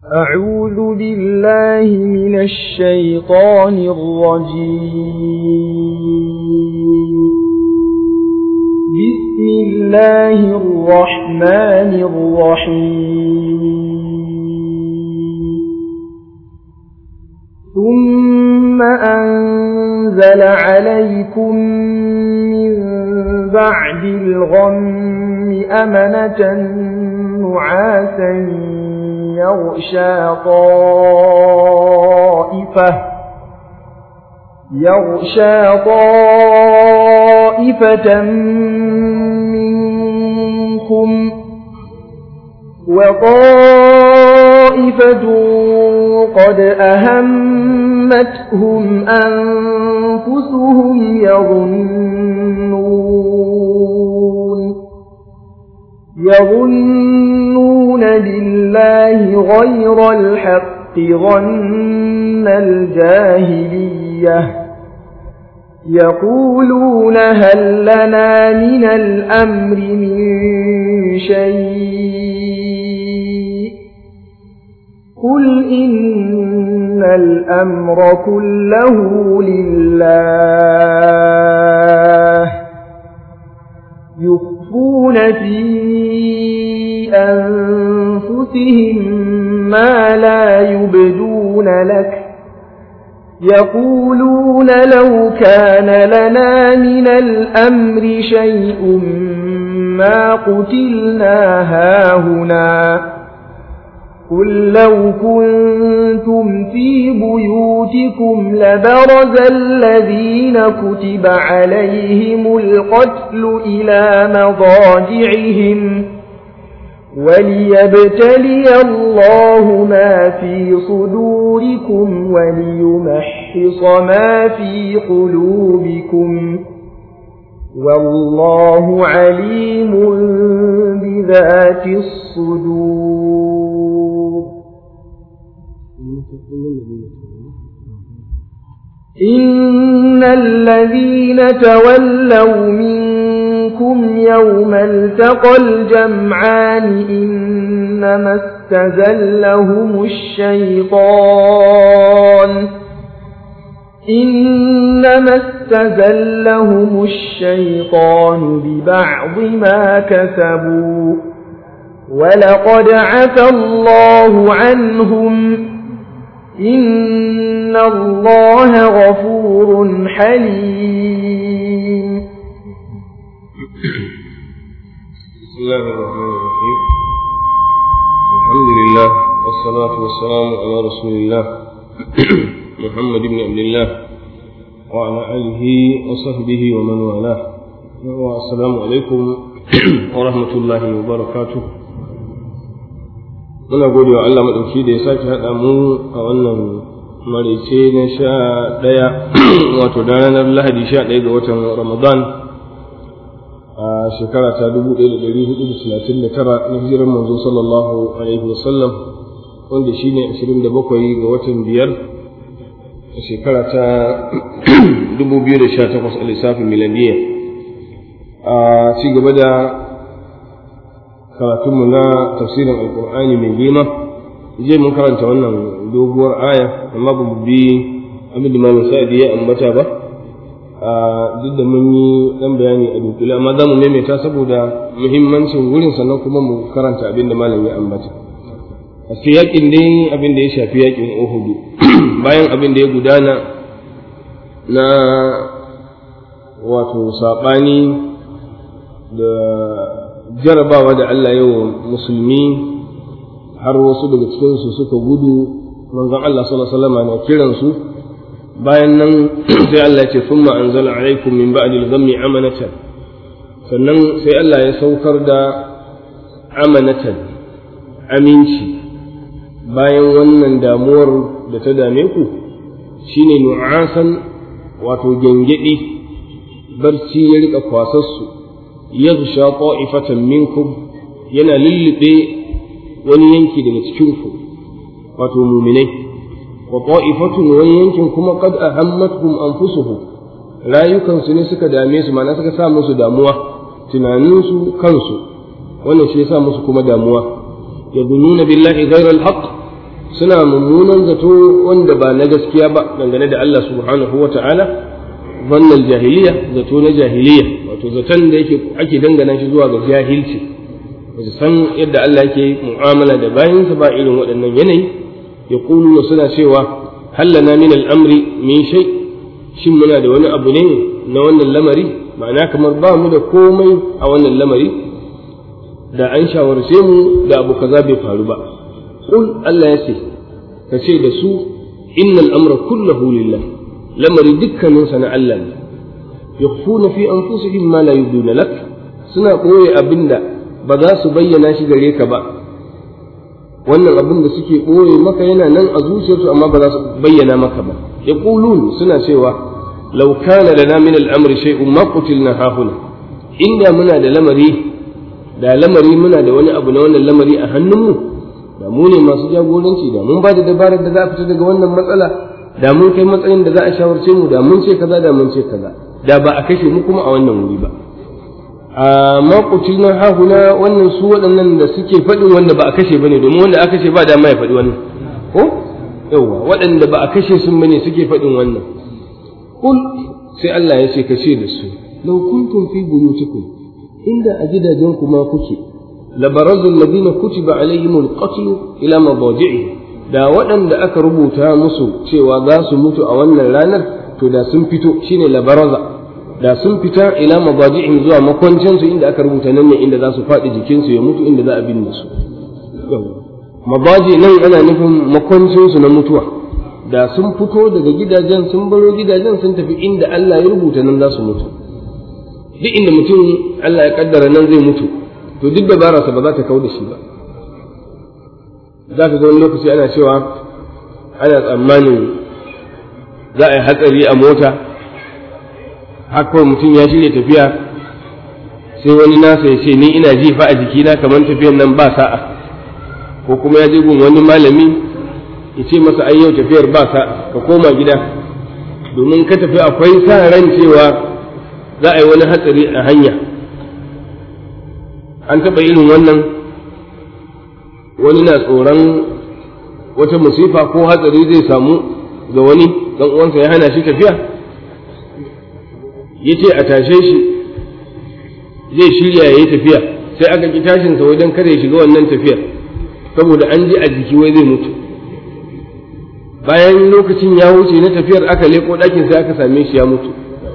أعوذ بالله من الشيطان الرجيم بسم الله الرحمن الرحيم ثم أنزل عليكم من بعد الغم أمنة نعاسا يغشى طائفة يغشى طائفة منكم وطائفة قد أهمتهم أنفسهم يظنون يظنون بالله غير الحق ظن الجاهلية يقولون هل لنا من الأمر من شيء قل إن الأمر كله لله يخفون في أنفسهم ما لا يبدون لك يقولون لو كان لنا من الأمر شيء ما قتلنا هاهنا قل لو كنتم في بيوتكم لبرز الذين كتب عليهم القتل إلى مضاجعهم وليبتلي الله ما في صدوركم وليمحص ما في قلوبكم والله عليم بذات الصدور إن الذين تولوا منكم يوم التقى الجمعان إنما استزلهم الشيطان إنما استزلهم الشيطان ببعض ما كسبوا ولقد عفى الله عنهم إن الله غفور حليم بسم الله الرحمن الرحيم الحمد لله والصلاة والسلام على رسول الله محمد بن عبد الله وعلى آله وصحبه ومن والاه والسلام عليكم ورحمة الله وبركاته muna gode wa Allah maɗauki da ya sake haɗa mu a wannan maraice na sha ɗaya wato da ranar lahadi sha ɗaya ga watan ramadan a shekara ta dubu ɗaya da ɗari hudu da talatin da tara na hijirar manzo sallallahu alaihi wasallam wanda shi ne ashirin da bakwai ga watan biyar a shekara ta dubu biyu da sha takwas a lissafin miladiyya a ci gaba da karatunmu na tafsirin alkur'ani mai girma je mun karanta wannan doguwar aya amma ba mu bi abin da malam sa'adi ya ambata ba a duk da mun yi dan bayani a dunkule amma za mu maimaita saboda muhimmancin wurin sannan kuma mu karanta abin da malam ya ambata a yakin dai abin da ya shafi yakin uhudu bayan abin da ya gudana na wato saɓani da jarabawa da Allah ya wa musulmi har wasu daga cikinsu suka gudu manzon Allah sallallahu alaihi wasallam na kiransu bayan nan sai Allah ya ce thumma anzala alaikum min ba'di al-ghammi amanatan sannan sai Allah ya saukar da amanatan aminci bayan wannan damuwar da ta dame ku shine nu'asan wato gengedi barci ya rika kwasassu yaghsha ta'ifatan minkum yana lullube wani yanki daga cikin ku wato muminai wa ta'ifatun wani yankin kuma qad ahammatuhum anfusuhum rayukansu ne suka dame su ma'ana suka sa musu damuwa tunaninsu kansu wannan shi ya sa musu kuma damuwa yadununa billahi ghayra alhaq suna mummunan zato wanda ba na gaskiya ba dangane da Allah subhanahu wa ta'ala wannan jahiliya zato na jahiliya wato zaton da yake ake dangana shi zuwa ga jahilci ba su san yadda Allah yake mu'amala da bayansa ba irin waɗannan yanayi ya suna cewa hallana min al'amri min shai shin muna da wani abu ne na wannan lamari ma'ana kamar ba mu da komai a wannan lamari da an shawarce mu da abu kaza bai faru ba qul Allah ya ce ka ce da su innal amra kullahu lillah lamari dukkanin sa na Allah ne yakhfuna fi anfusihim ma la yubduna lak suna koyi abinda ba za su bayyana shi gare ka ba wannan abin da suke ɓoye maka yana nan a zuciyarsu amma ba za su bayyana maka ba yaqulun suna cewa law kana lana min al-amri shay'un ma qutilna hahuna inda muna da lamari da lamari muna da wani abu na wannan lamari a hannunmu da mu ne masu jagoranci da mun ba da dabarar da za a fita daga wannan matsala da mun kai matsayin da za a shawarce mu da mun ce kaza da mun ce kaza da ba a kashe mu kuma a wannan wuri ba a makuci na hahuna wannan su waɗannan da suke faɗin wanda ba a kashe bane domin wanda aka kashe ba dama ya faɗi wannan ko yawa waɗanda ba a kashe sun bane suke faɗin wannan kul sai Allah ya ce ka ce da su law kuntum fi buyutikum inda a gidajen ku ma kuke labarazu alladhina kutiba alaihimul qatl ila madaji'i da waɗanda aka rubuta musu cewa za su mutu a wannan ranar to da sun fito shine labaraza da sun fita ila mabaji'in zuwa makwancinsu inda aka rubuta nan ne inda za su faɗi jikinsu ya mutu inda za a binne su mabaji nan ana nufin makwancinsu na mutuwa da sun fito daga gidajen sun baro gidajen sun tafi inda Allah ya rubuta nan za su mutu duk inda mutum Allah ya kaddara nan zai mutu to duk dabararsa ba za ta kau da shi ba za ka ga wani lokaci ana cewa ana tsammanin za a yi hatsari a mota haka mutum ya shirya tafiya sai wani nasa ya ce ni ina ji fa a jikina kamar tafiyan nan ba sa'a ko kuma ya je gun wani malami ya ce masa ai yau tafiyar ba sa'a ka koma gida domin ka tafi akwai sa ran cewa za a yi wani hatsari a hanya an taɓa irin wannan wani na tsoron wata musifa ko hatsari zai samu ga wani dan uwansa ya hana shi tafiya ya ce a tashe shi zai shirya ya yi tafiya sai aka ki tashinsa wajen kada ya shiga wannan tafiyar saboda an ji a jiki wai zai mutu bayan lokacin ya wuce na tafiyar aka leko ɗakin sai aka same shi ya mutu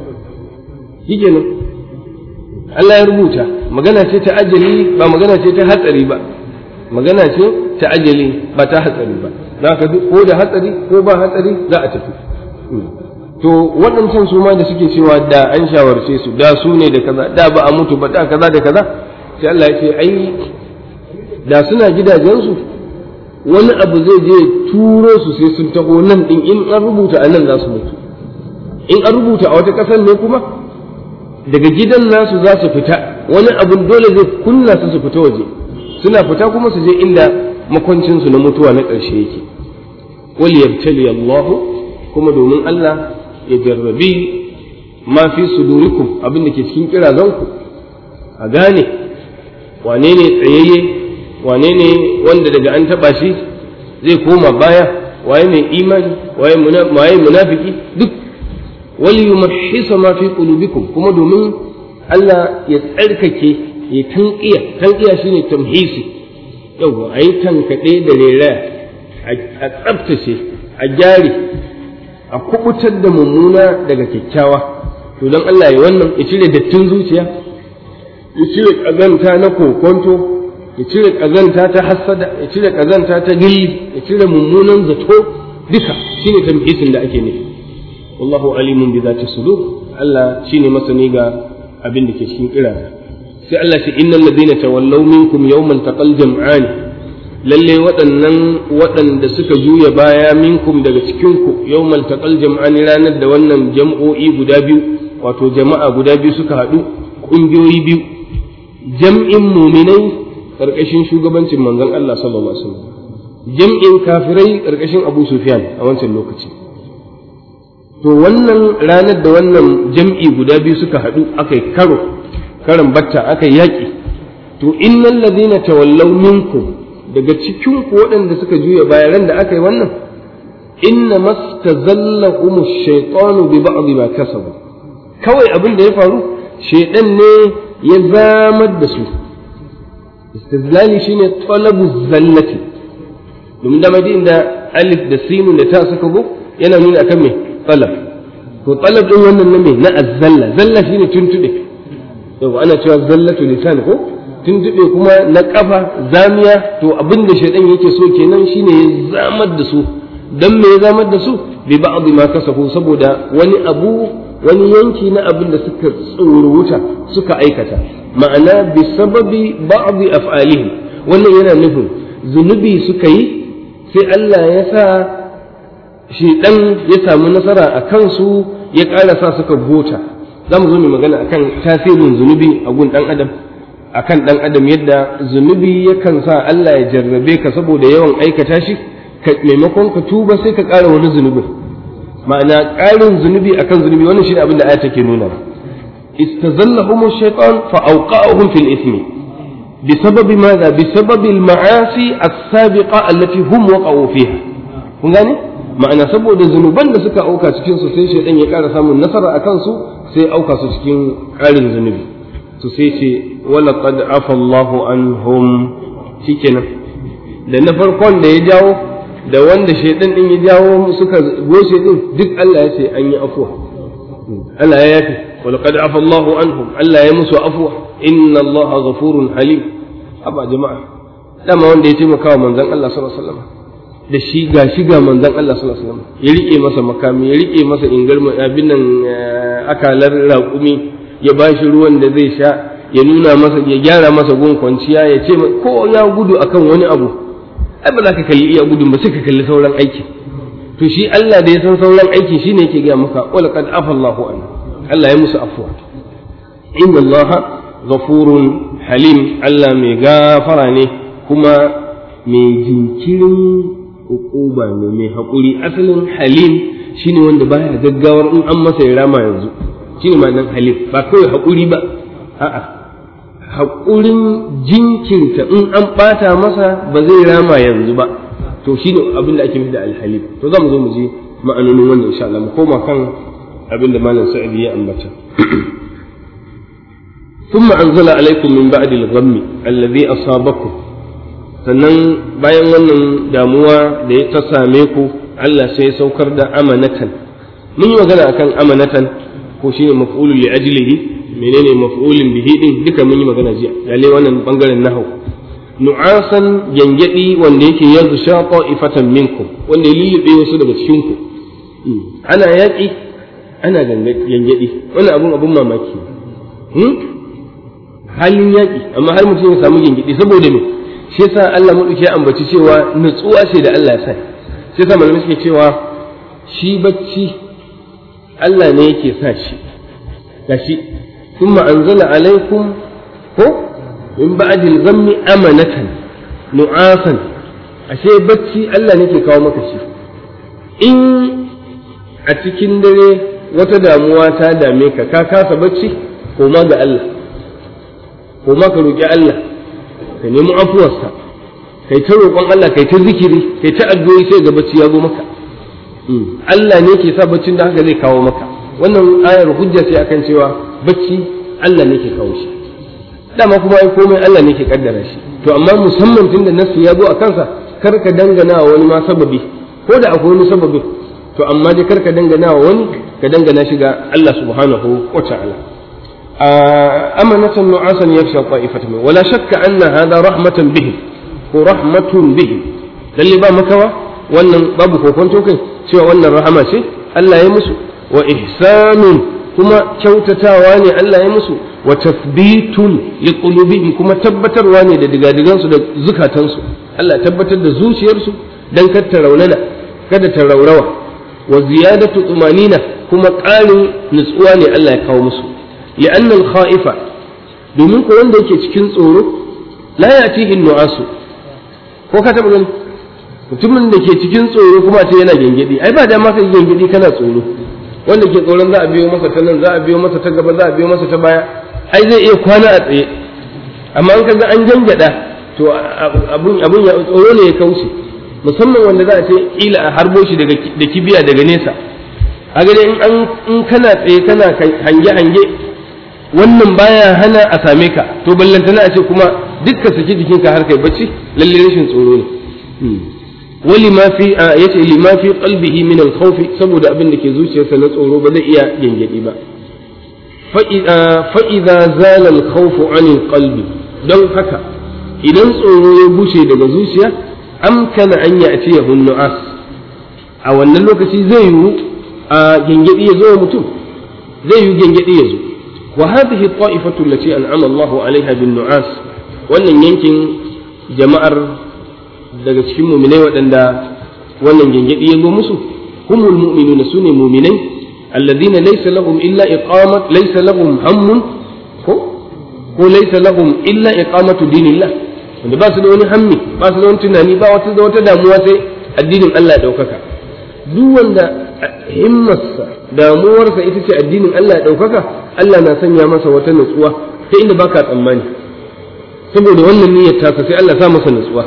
shi kenan Allah ya rubuta magana ce ta ajali ba magana ce ta hatsari ba magana ce ta ajali ba ta hatsari ba za ka ko da hatsari ko ba hatsari za a tafi to waɗancan su ma da suke cewa da an shawarce su da su ne da kaza da ba a mutu ba da kaza da kaza sai Allah ya ce ai da suna gidajensu wani abu zai je turo su sai sun taho nan din in an rubuta a nan za su mutu in an rubuta a wata ƙasar ne kuma daga gidan nasu za su fita wani abu dole zai kunna su su fita waje suna fita kuma su je inda makwancinsu na mutuwa na ƙarshe yake wal yabtali Allah kuma domin Allah ya jarrabi ma fi sudurikum abin da ke cikin kirazanku a gane wane ne tsayayye wane ne wanda daga an taba shi zai koma baya waye mai imani waye munafiki duk wali yumahhisa ma fi qulubikum kuma domin Allah ya tsarkake ya tanqiya tanqiya shine tamhisi yawa ayi tankade da rera a tsaftace a gyare a kubutar da mummuna daga kyakkyawa to don Allah ya wannan ya cire dattin zuciya ya cire kazanta na kokonto ya cire kazanta ta hassada ya cire kazanta ta gilli ya cire mummunan zato duka shine tamhisin da ake nufi wallahu alimun bi zati sudur Allah shine masani ga abin da ke cikin kira sai Allah ce innal ladina tawallaw minkum yawmal taqal jam'an lalle waɗannan waɗanda suka juya baya minkum daga cikinku yawmal taqal jam'an ranar da wannan jam'o'i guda biyu wato jama'a guda biyu suka haɗu ƙungiyoyi biyu jam'in muminai ƙarƙashin shugabancin manzon Allah sallallahu alaihi wasallam jam'in kafirai ƙarƙashin Abu Sufyan a wancan lokaci to wannan ranar da wannan jam'i guda biyu suka haɗu aka yi karo karan batta aka yi yaƙi to innal ladina tawallaw minkum daga cikin ku waɗanda suka juya baya ran da aka yi wannan inna mastazallahum ash-shaytanu bi ba'd ma kasabu kawai abin da ya faru shaydan ne ya zamar da su istizlali shine talabu zallati domin da madin da alif da sinu da ta suka go yana nuna akan me talab to talab din wannan na me na azzalla zalla shine tuntube yau ana cewa zallatu lisan ko tuntube kuma na kafa zamiya to abin da shaidan yake so kenan shine ya zamar da su dan me ya zamar da su bi ba'd ma kasafu saboda wani abu wani yanki na abin da suka tsoruta suka aikata ma'ana bi sababi ba'd af'alihim wannan yana nufin zunubi suka yi sai Allah ya sa shaidan ya samu nasara a kansu ya ƙara sa suka gota za mu zo mu magana akan tasirin zunubi a gun ɗan adam akan ɗan adam yadda zunubi yakan sa Allah ya jarrabe ka saboda yawan aikata shi ka maimakon ka tuba sai ka ƙara wani zunubin ma'ana ƙarin zunubi akan zunubi wannan shi ne abin da aya take nuna istazallahum ash-shaytan fa awqa'ahum fil ithmi بسبب ماذا؟ بسبب المعاصي السابقة التي هم وقعوا فيها. kun gane? ma'ana saboda zunuban da suka auka cikin su sai shaidan ya ƙara samun nasara a kansu sai auka su cikin ƙarin zunubi to sai ce wala qad afa Allahu anhum shikenan da na farkon da ya jawo da wanda shaidan din ya jawo suka goshe din duk Allah ya ce an yi afuwa Allah ya yafi wala qad afa Allahu anhum Allah ya musu afuwa inna Allaha ghafurun halim haba jama'a dama wanda ya taimaka wa manzon Allah sallallahu alaihi wasallam da shi ga shi ga manzon Allah sallallahu alaihi wasallam ya rike masa makami ya rike masa ingarma abin nan akalar raƙumi ya ba shi ruwan da zai sha ya nuna masa ya gyara masa gun kwanciya ya ce ko ya gudu akan wani abu ai ba za ka kalli iya gudun ba sai ka kalli sauran aiki to shi Allah da ya san sauran aiki shine yake ga maka wala qad afa Allahu an Allah ya musu afwa inna Allah ghafurun halim Allah mai gafara ne kuma mai jinkirin uquba ne mai haƙuri asalin halim shine wanda baya gaggawar in an masa ya rama yanzu shine ma'anar halim ba kawai haƙuri ba a'a haƙurin jinkirta in an ɓata masa ba zai rama yanzu ba to shine abin da ake nufi da alhalim to za mu zo mu je ma'anonin wannan insha Allah mu koma kan abin da malam sa'idi ya ambata ثم أنزل عليكم من بعد الغم الذي أصابكم sannan bayan wannan damuwa da ya ta same ku Allah sai ya saukar da amanatan mun yi magana akan amanatan ko shine maf'ulun li ajlihi menene maf'ulun bihi din duka mun yi magana jiya lalle wannan bangaren nahwu nu'asan gangadi wanda yake yanzu sha ifatan minkum wanda ya lullube wasu daga cikin ku ana yaki ana gangadi wannan abun abun mamaki halin yaki amma har mutum ya samu gangadi saboda me shi yasa Allah maɗauki ya ambaci cewa nutsuwa ce da Allah ya sa shi yasa malamai suke cewa shi bacci Allah ne yake sa shi gashi thumma anzala alaikum ko min ba'di al-ghammi amanatan nu'asan ashe bacci Allah ne ke kawo maka shi in a cikin dare wata damuwa ta dame ka ka kasa bacci koma ga Allah koma ka roki Allah ka nemi afuwarsa kai ta roƙon Allah kai ta zikiri kai ta addu'o'i sai ga bacci ya zo maka Allah ne ke sa baccin da haka zai kawo maka wannan ayar hujja ce akan cewa bacci Allah ne ke kawo shi dama kuma ai komai Allah ne ke kaddara shi to amma musamman tunda nasu ya zo a kansa kar ka dangana wa wani ma sababi ko da akwai wani sababi to amma dai kar ka dangana wa wani ka dangana shi ga Allah subhanahu wa ta'ala أمنة نعاسا يخشى طائفة منه ولا شك أن هذا رحمة بهم ورحمة بهم للي با مكوا wannan babu kokonto kai cewa wannan rahama ce Allah ya musu wa ihsanun kuma kyautatawa ne Allah ya musu wa tathbitun li qulubihim kuma tabbatarwa ne da digadigan su da zukatansu Allah tabbatar da zuciyarsu dan kar ta raunana kada ta raurawa wa ziyadatu tumanina kuma ƙarin nutsuwa ne Allah ya kawo musu لأن الخائف domin ko wanda yake cikin tsoro la yatihi nu'asu ko ka taba gani mutumin da ke cikin tsoro kuma ce yana gengedi ai ba da ma kai gengedi kana tsoro wanda ke tsoron za a biyo masa ta nan za a biyo masa ta gaba za a biyo masa ta baya ai zai iya kwana a tsaye amma an kaga an gangada to to abun abun ya tsoro ne ya kauce musamman wanda za a ce ila a harbo shi daga da kibiya daga nesa a gani in an in kana tsaye kana hange hange wannan baya hana a same ka to ballantana a ce kuma dukka saki jikinka har kai bacci lalle rashin tsoro ne wali ma fi yace lima fi qalbihi min al-khawf saboda abin da ke zuciyarsa na tsoro ba zai iya gengedi ba fa idza zala al-khawf an qalbi don haka idan tsoro ya bushe daga zuciya amkana an ya'tiyahu nu'as a wannan lokaci zai yi a gengedi ya zo mutum zai yi gengedi ya zo wa hadhihi at-ta'ifatu allati an'ama Allahu 'alayha bin nu'as wannan yankin jama'ar daga cikin muminai waɗanda wannan gengedi ya zo musu humul mu'minuna sune muminai alladhina laysa lahum illa iqamat laysa lahum hammun ko ko laysa lahum illa iqamatu dinillah wanda ba su da wani hammi ba su da wani tunani ba wata da wata damuwa sai addinin Allah ya daukaka duk wanda himmarsa damuwarsa ita ce addinin Allah ya daukaka Allah na sanya masa wata nutsuwa ta inda baka tsammani saboda wannan niyyar tasa sai Allah sa masa nutsuwa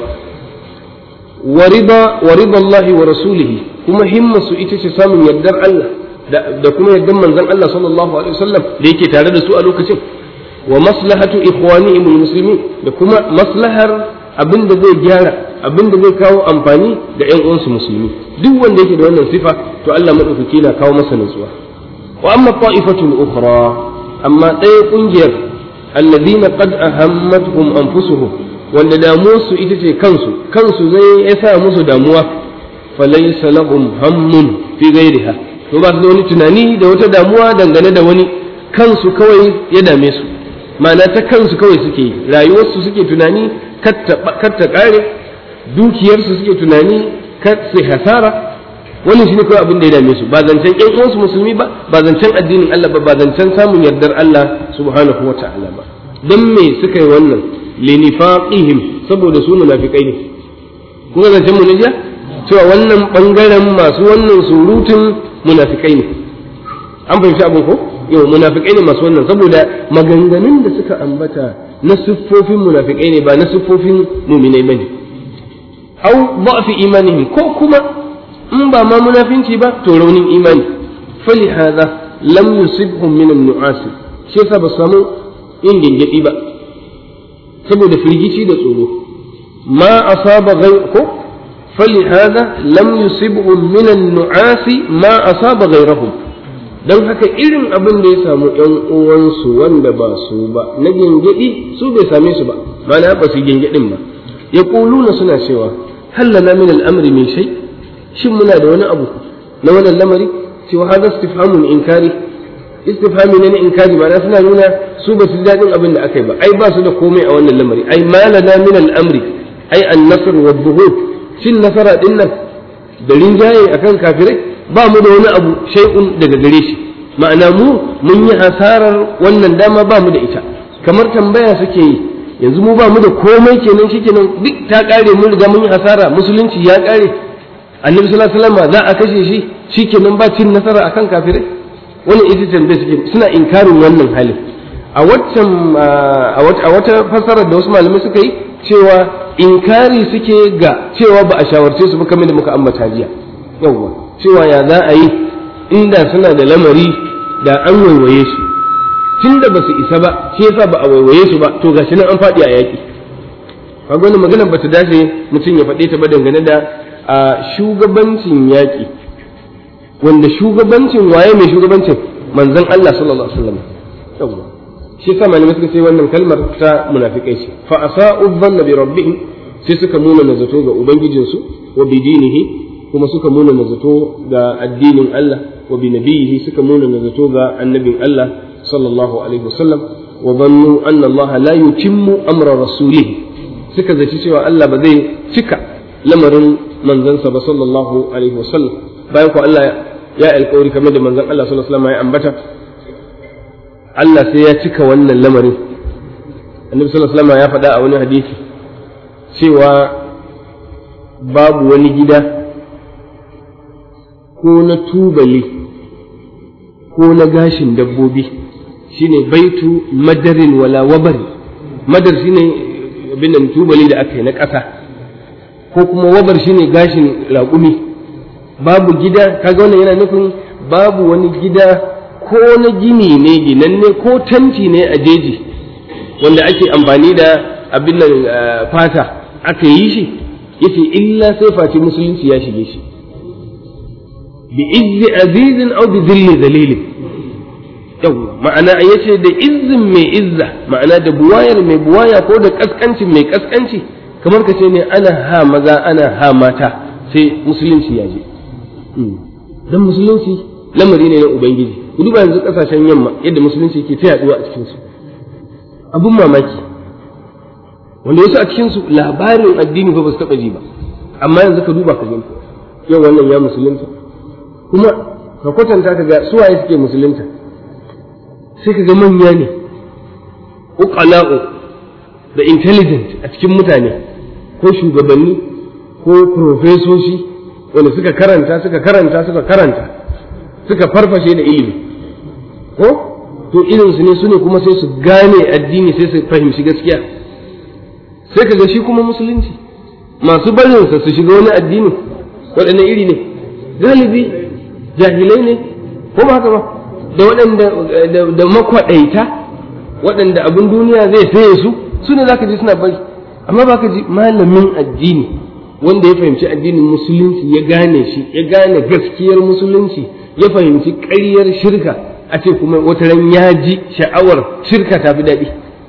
ورضا ورضا الله ورسوله كما همة ita samun yardar Allah da kuma yardar manzon Allah sallallahu alaihi wasallam da yake tare da su a lokacin wa maslahatu ikhwanihim almuslimin da kuma maslahar abin da zai gyara abin da zai kawo amfani da ƴan uwansu musulmi duk wanda yake da wannan sifa to Allah madaukaki na kawo masa nutsuwa wa amma ta'ifatul ukhra amma ɗaya kungiyar alladhina qad ahammatuhum anfusuhum wanda damuwarsu ita ce kansu kansu zai ya sa musu damuwa falaysa lahum hammun fi ghairiha to ba su da wani tunani da wata damuwa dangane da wani kansu kawai ya dame su ma'ana ta kansu kawai suke yi rayuwarsu suke tunani kar ta kare dukiyarsu suke tunani kar su hasara wannan shine kawai abin da ya dame su ba zancen ƴan uwansu musulmi ba ba zancen addinin Allah ba ba zancen samun yardar Allah subhanahu wa ta'ala ba dan me suka yi wannan linifaqihim saboda su munafikai ne kuma zancen mu ne cewa wannan bangaren masu wannan surutun munafikai ne an fahimci abin ko yau munafikai ne masu wannan saboda maganganun da suka ambata na siffofin munafikai ne ba na siffofin muminai bane au fi imanihim ko kuma in ba ma munafinci ba to raunin imani fali hadha lam yusibhum min an-nu'as shi yasa ba samu yin gingidi ba saboda firgici da tsoro ma asaba ghayr ko فلهذا لم يصبهم من النعاس ما أصاب غيرهم don haka irin abin da ya samu ‘yan uwansu wanda ba su ba na gengedi su bai same su ba mana ba su gengedin ba ya na suna cewa hallana min al'amri mai shai shin muna da wani abu na wannan lamari cewa hada istifhamun inkari istifhami ne na inkari ma'ana suna nuna su ba su ji daɗin abin da aka yi ba ai ba su da komai a wannan lamari ai malana min al'amri ai an-nasr wa dhuhur cin nasara din nan da rinjaye akan kafirai ba mu da wani abu shay'un daga gare shi ma'ana mu mun yi hasarar wannan dama ba mu da ita kamar tambaya suke yi yanzu mu ba mu da komai kenan shikenan duk ta kare mun riga mun yi hasara musulunci ya kare annabi sallallahu alaihi wasallam za a kashe shi shikenan ba cin nasara akan kafirai wannan ita tambaya suke suna inkarin wannan halin a waccan a wata fassarar da wasu malamai suka yi cewa inkari suke ga cewa ba a shawarce su ba kamar da muka ambata jiya yawwa cewa ya za a yi inda suna da lamari da an waiwaye su tun da ba su isa ba shi yasa ba a waiwaye su ba to gashi nan an faɗi a yaƙi kaga wannan maganar ba ta dace mutum ya faɗe ta ba dangane da a shugabancin yaƙi wanda shugabancin waye mai shugabancin manzon Allah sallallahu alaihi wasallam yawwa shi yasa malamai suka ce wannan kalmar ta munafikai ce fa asa'u dhanna bi rabbihim sai suka nuna nazato ga ubangijinsu wa bi dinihi kuma suka nuna nazato ga addinin Allah wa bi nabiyihi suka nuna nazato ga annabin Allah sallallahu alaihi wasallam wa dhannu anna Allah la yutimmu amra rasulih suka zaci cewa Allah ba zai cika lamarin manzansa ba sallallahu alaihi wasallam bayan ko Allah ya alƙawari kamar da manzon Allah sallallahu alaihi wasallam ya ambata Allah sai ya cika wannan lamarin annabi sallallahu alaihi wasallam ya faɗa a wani hadisi cewa babu wani gida ko na tubali ko na gashin dabbobi shine baitu madarin wala wabari madar shine abin nan tubali da aka yi na ƙasa ko kuma wabar shine gashin raƙumi babu gida kaga wannan yana nufin babu wani gida ko na gini ne ginanne ko tanti ne a jeji wanda ake amfani da abin nan fata aka yi shi yace illa sai face musulunci ya shige shi bi izzi azizin aw bi zilli zalilin yawwa ma'ana yace da izzin mai izza ma'ana da buwayar mai buwaya ko da kaskancin mai kaskanci kamar ka ce ne ana ha maza ana ha mata sai musulunci ya je dan musulunci lamari ne na ubangiji ku duba yanzu kasashen yamma yadda musulunci ke ta yaduwa a cikin su abun mamaki wanda wasu a cikin su labarin addini ba su taba ji ba amma yanzu ka duba ka gani yau wannan ya musulunta kuma ka kwatanta ka ga suwaye suke musulunta sai ka ga manya ne uqala'u da intelligent a cikin mutane ko shugabanni ko profesoshi wanda suka karanta suka karanta suka karanta suka farfashe da ilimi ko to irinsu ne su ne kuma sai su gane addini sai su fahimci gaskiya sai ka ga shi kuma musulunci masu barinsa su shiga wani addini waɗanne iri ne galibi jahilai ne ko ba haka ba da waɗanda da makwaɗaita waɗanda abin duniya zai saye su su ne za ka ji suna bari amma ba ka ji malamin addini wanda ya fahimci addinin musulunci ya gane shi ya gane gaskiyar musulunci ya fahimci ƙaryar shirka a ce kuma wata ran ya ji sha'awar shirka ta fi daɗi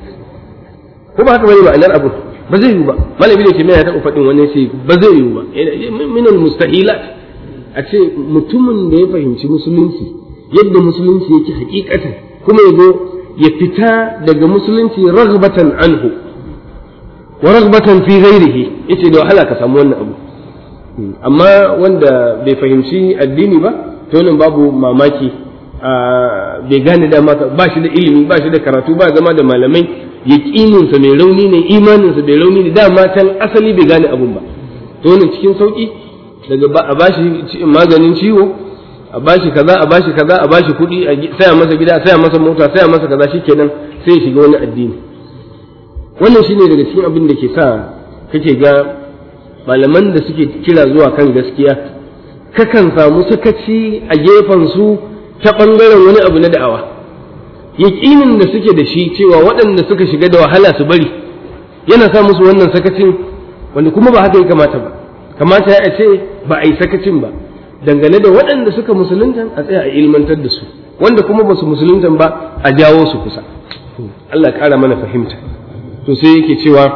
ko ba haka bane ma'anar abu ba zai yiwu ba malami da ke mai ya taɓa faɗin wani ce ba zai yiwu ba minal mustahilat a ce mutumin da ya fahimci musulunci yadda musulunci yake hakikatan kuma ya zo ya fita daga musulunci ragbatan anhu wa ragbatan fi ghairihi yace da wahala ka samu wannan abu amma wanda bai fahimci addini ba to nan babu mamaki bai gane dama ba shi da ilimi ba shi da karatu ba zama da malamai yaqininsa mai rauni ne imaninsa mai rauni ne dama can asali bai gane abun ba to wannan cikin sauki daga a bashi maganin ciwo a bashi kaza a bashi kaza a bashi kuɗi a saya masa gida a saya masa mota a saya masa kaza shikenan sai ya shiga wani addini wannan shine daga cikin abin da ke sa kake ga malaman da suke kira zuwa kan gaskiya kakan samu sakaci a gefen su ta ɓangaren wani abu na da'awa yaƙinin da suke da shi cewa waɗanda suka shiga da wahala su bari yana sa musu wannan sakacin wanda kuma ba haka ya kamata ba kamata ya ce ba a yi sakacin ba dangane da waɗanda suka musulunta a tsaya a ilmantar da su wanda kuma ba su musulunta ba a jawo su kusa Allah ƙara mana fahimta to sai yake cewa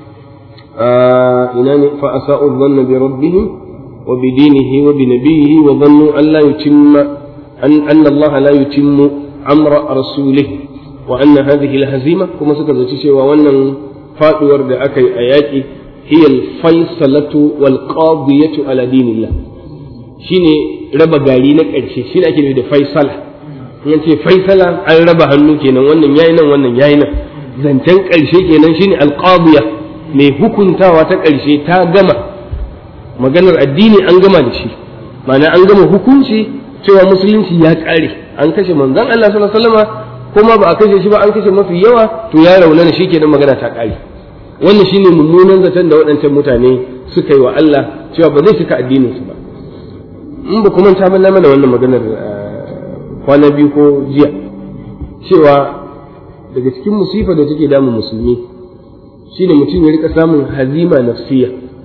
ina ne fa asa'u dhanna bi rabbihim wa bi dinihi wa bi nabiyhi wa dhannu an la yutimma an anna Allah la yutimmu amra rasulih wa anna hadhihi al-hazima kuma suka zaci cewa wannan faduwar da aka yi a yaƙi hiya al-falsalatu wal qadiyatu ala dinillah shine raba gari na ƙarshe shine ake nufi da faisala in ce faisala an raba hannu kenan wannan yayi nan wannan yayi nan zancen ƙarshe kenan shine alqadiya mai hukuntawa ta ƙarshe ta gama maganar addini an gama da shi ma'ana an gama hukunci cewa musulunci ya ƙare an kashe manzon Allah sallallahu alaihi wasallam kuma ba a kashe shi ba an kashe mafi yawa to ya raunana shi kenan magana ta ƙare wannan shine mummunan zaton da waɗancan mutane suka yi wa Allah cewa ba zai cika addinin su ba in ba kuma ta mana mana wannan maganar kwana biyu ko jiya cewa daga cikin musifa da take damun musulmi shine mutum ya rika samun hazima nafsiya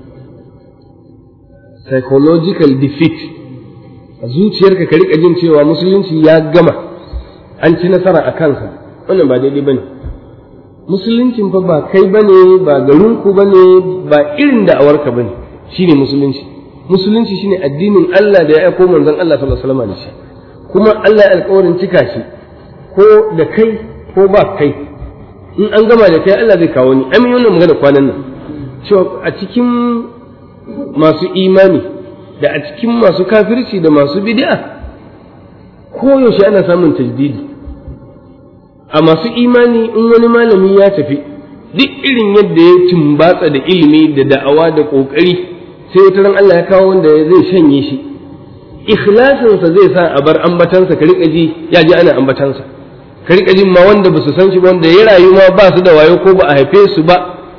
psychological defeat a zuciyarka ka rika jin cewa musulunci ya gama an ci nasara a kansa wannan ba daidai bane musuluncin fa ba kai bane ba garinku bane ba irin da'awarka bane shine musulunci musulunci shine addinin Allah da ya aiko manzon Allah sallallahu alaihi wasallam da shi kuma Allah ya alƙawarin cika shi ko da kai ko ba kai in an gama da kai Allah zai kawo ni amin wannan magana kwanan nan cewa a cikin masu imani da a cikin masu kafirci da masu bid'a koyaushe ana samun tajdidi a masu imani in wani malami ya tafi duk irin yadda ya tumbatsa da ilimi da da'awa da ƙoƙari sai wata ran Allah ya kawo wanda zai shanye shi ikhlasinsa zai sa a bar ambatansa ka riƙa ji ya ji ana ambatansa ka riƙa jin ma wanda ba su san shi ba wanda ya rayu ma ba su da wayo ko ba a haife su ba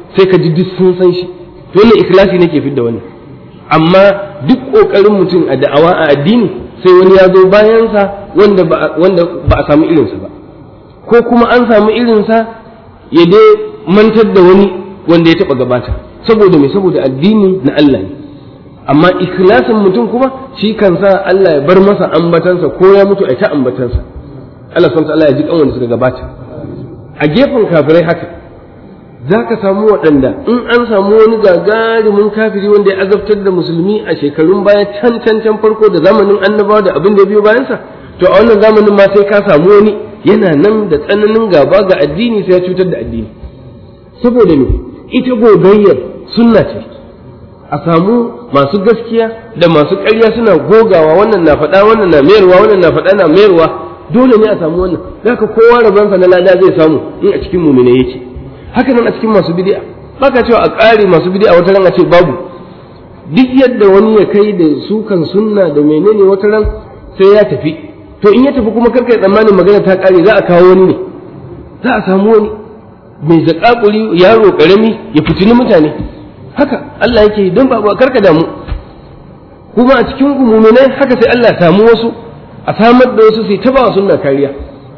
sai ka ji duk sun san shi to wannan ikhlasi nake fidda wannan amma duk kokarin mutum a da'awa a addini sai wani ya zo bayansa wanda ba wanda ba a samu irinsa ba ko kuma an samu irinsa ya dai mantar da wani wanda ya taba gabata saboda me saboda addini na Allah ne amma ikhlasin mutum kuma shi kan sa Allah ya bar masa ambatansa ko ya mutu a ta ambatansa Allah subhanahu Allah ya ji kan wanda suka gabata a gefen kafirai haka za ka samu waɗanda in an samu wani gagarumin kafiri wanda ya azabtar da musulmi a shekarun baya can can can farko da zamanin annabawa da abin da biyo bayansa to a wannan zamanin ma sai ka samu wani yana nan da tsananin gaba ga addini sai ya cutar da addini saboda me ita gogayyar sunna ce a samu masu gaskiya da masu ƙarya suna gogawa wannan na faɗa wannan na mayarwa wannan na faɗa na mayarwa dole ne a samu wannan zaka kowa rabansa na lada zai samu in a cikin mumine yake haka nan a cikin masu bid'a baka cewa a ƙare masu bid'a wata ran a ce babu duk yadda wani ya kai da sukan sunna da menene wata ran sai ya tafi to in ya tafi kuma karka yi tsammanin magana ta ƙare za a kawo wani ne za a samu wani mai zaƙaƙuri yaro ƙarami ya fitini mutane haka Allah yake don ba karka damu kuma a cikin umuminai haka sai Allah ya samu wasu a samar da wasu sai ta ba sunna kariya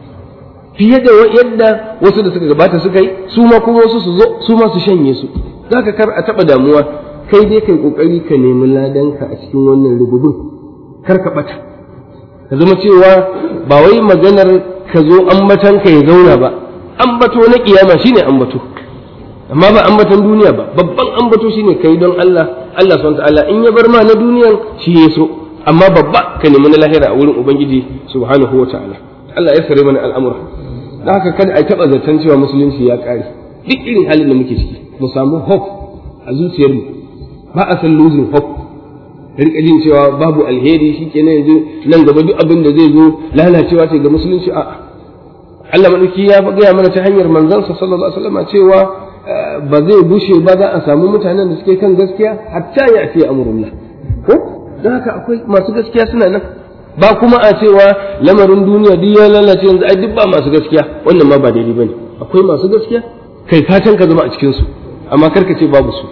fiye da yadda wasu da suka gabata suka yi su ma kuma wasu su zo su ma su shanye su zaka kar a taba damuwa kai dai kai kokari ka nemi ladanka a cikin wannan rububin kar ka bata ka zama cewa ba wai maganar ka zo ambatan ka ya zauna ba ambato na kiyama shine ambato amma ba ambaton duniya ba babban ambato shine kai don Allah Allah subhanahu ta'ala in ya bar ma na duniyan shi ya so amma babba ka nemi na lahira a wurin ubangiji subhanahu wa ta'ala Allah ya sare mana al'amura da haka kada a taɓa zaton cewa musulunci ya ƙare duk irin halin da muke ciki mu samu hope a zuciyarmu ba a san losing hope rika jin cewa babu alheri shi kenan yanzu nan gaba duk abin da zai zo lalacewa ce ga musulunci a'a Allah madauki ya gaya mana ta hanyar manzansa sallallahu alaihi wasallam cewa ba zai bushe ba za a samu mutanen da suke kan gaskiya hatta ya ce amrullah ko don haka akwai masu gaskiya suna nan ba kuma a cewa lamarin duniya duk ya lalace yanzu ai duk ba masu gaskiya wannan ma ba daidai bane akwai masu gaskiya kai fatan ka zama a cikin su amma kar ka ce babu su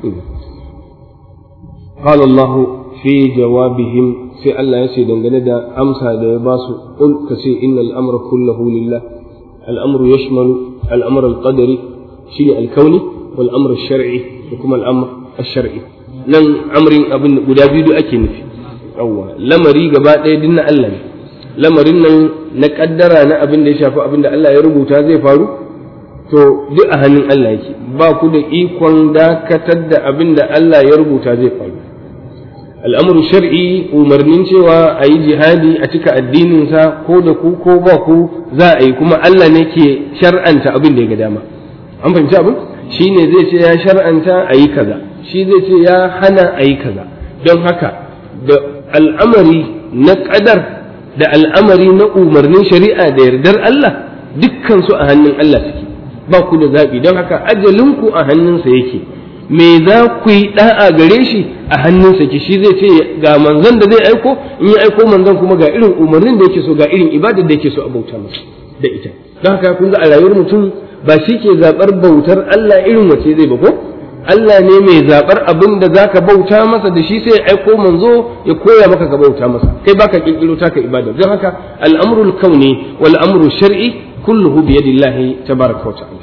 qala Allah fi jawabihim sai Allah ya ce dangane da amsa da ya ba su qul ka ce innal amra kullahu lillah al-amru yashmalu al-amr al-qadari shine al-kauni wal amr al-shar'i da kuma al-amr al-shar'i nan amrin abin guda biyu ake nufi yawwa lamari gaba ɗaya din na Allah ne lamarin nan na kaddara na abin da ya shafi abin da Allah ya rubuta zai faru to duk a hannun Allah yake ba ku da ikon dakatar da abin da Allah ya rubuta zai faru al'amuru shar'i umarnin cewa a yi jihadi a cika addininsa ko da ku ko ba ku za a yi kuma Allah ne ke shar'anta abin da ya ga dama an fahimci abin shi ne zai ce ya shar'anta a yi kaza shi zai ce ya hana a yi kaza don haka da al'amari na ƙadar da al'amari na umarnin shari'a da yardar Allah dukkansu a hannun Allah suke ba ku da zaɓi don haka ajalinku a hannunsa yake me za ku yi ɗa'a gare shi a hannunsa ke shi zai ce ga manzon da zai aiko in ya aiko manzon kuma ga irin umarnin da yake so ga irin ibadar da yake so a bauta masa da ita don haka kun ga a rayuwar mutum ba shi ke zaɓar bautar Allah irin wace zai ba ko Allah ne mai zaɓar abin da za ka bauta masa da shi sai ya aiko manzo ya koya maka ka bauta masa kai baka kirkiro taka ibada don haka al'amrul kauni wal amru shar'i kulluhu bi yadillahi tabaraka wa ta'ala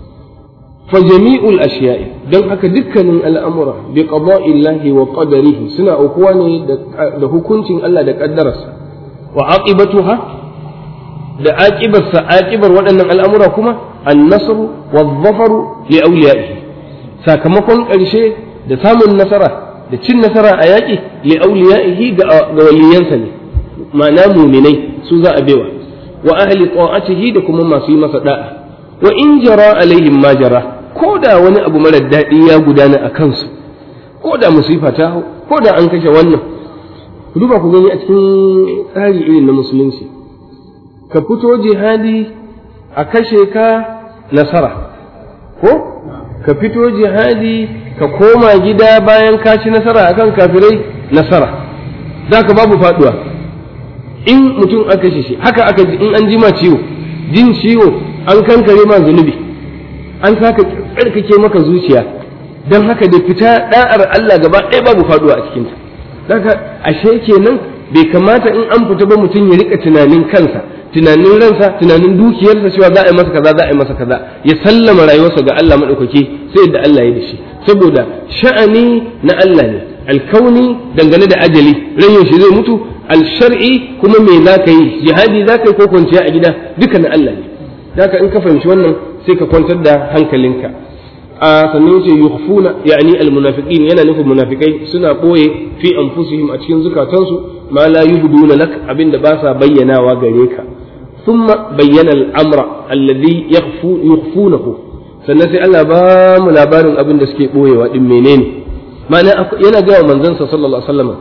fa jami'ul ashiya'i don haka dukkanin al'amura bi qada'illahi wa qadarihi suna aukuwa ne da hukuncin Allah da kaddararsa wa aqibatuha da aqibarsa aqibar waɗannan al'amura kuma an-nasru wadh-dhafaru li awliya'ihi sakamakon ƙarshe da samun nasara da cin nasara a yaƙi li auliya'ihi ga waliyansa ne ma'ana muminai su za a bewa wa ahli ta'atihi da kuma masu yi masa da'a wa in jara alaihim ma jara ko da wani abu mara daɗi ya gudana a kansu ko da musifa ta hau ko da an kashe wannan ku duba ku gani a cikin tsari irin na musulunci ka fito jihadi a kashe ka nasara ko ka fito jihadi ka koma gida bayan ka ci nasara akan kafirai nasara za ka babu faduwa in mutum aka shi haka aka in an ji ma ciwo jin ciwo an kankare ma zunubi an saka tsarkake maka zuciya don haka da fita da'ar Allah gaba ɗaya babu faduwa a cikinta daga ashe kenan bai kamata in an fita ba mutum ya rika tunanin kansa tunanin ransa tunanin dukiyarsa cewa za a yi masa kaza za a yi masa kaza ya sallama rayuwarsa ga Allah madaukaki sai yadda Allah ya da shi saboda sha'ani na Allah ne alkauni dangane da ajali rayin shi zai mutu alshar'i kuma me za ka yi jihadi za ka yi ko kwanciya a gida duka na Allah ne haka in ka fahimci wannan sai ka kwantar da hankalinka a sannan yace yukhfuna yani almunafiqin yana nufin munafikai suna boye fi anfusihim a cikin zukatansu ma la yubduna lak abinda ba sa bayyanawa gare ka thumma bayyana al-amra alladhi yakhfu yukhfunahu sannan sai Allah ba mu labarin abin da suke boyewa din menene ma'ana yana ga manzon sa sallallahu alaihi wasallam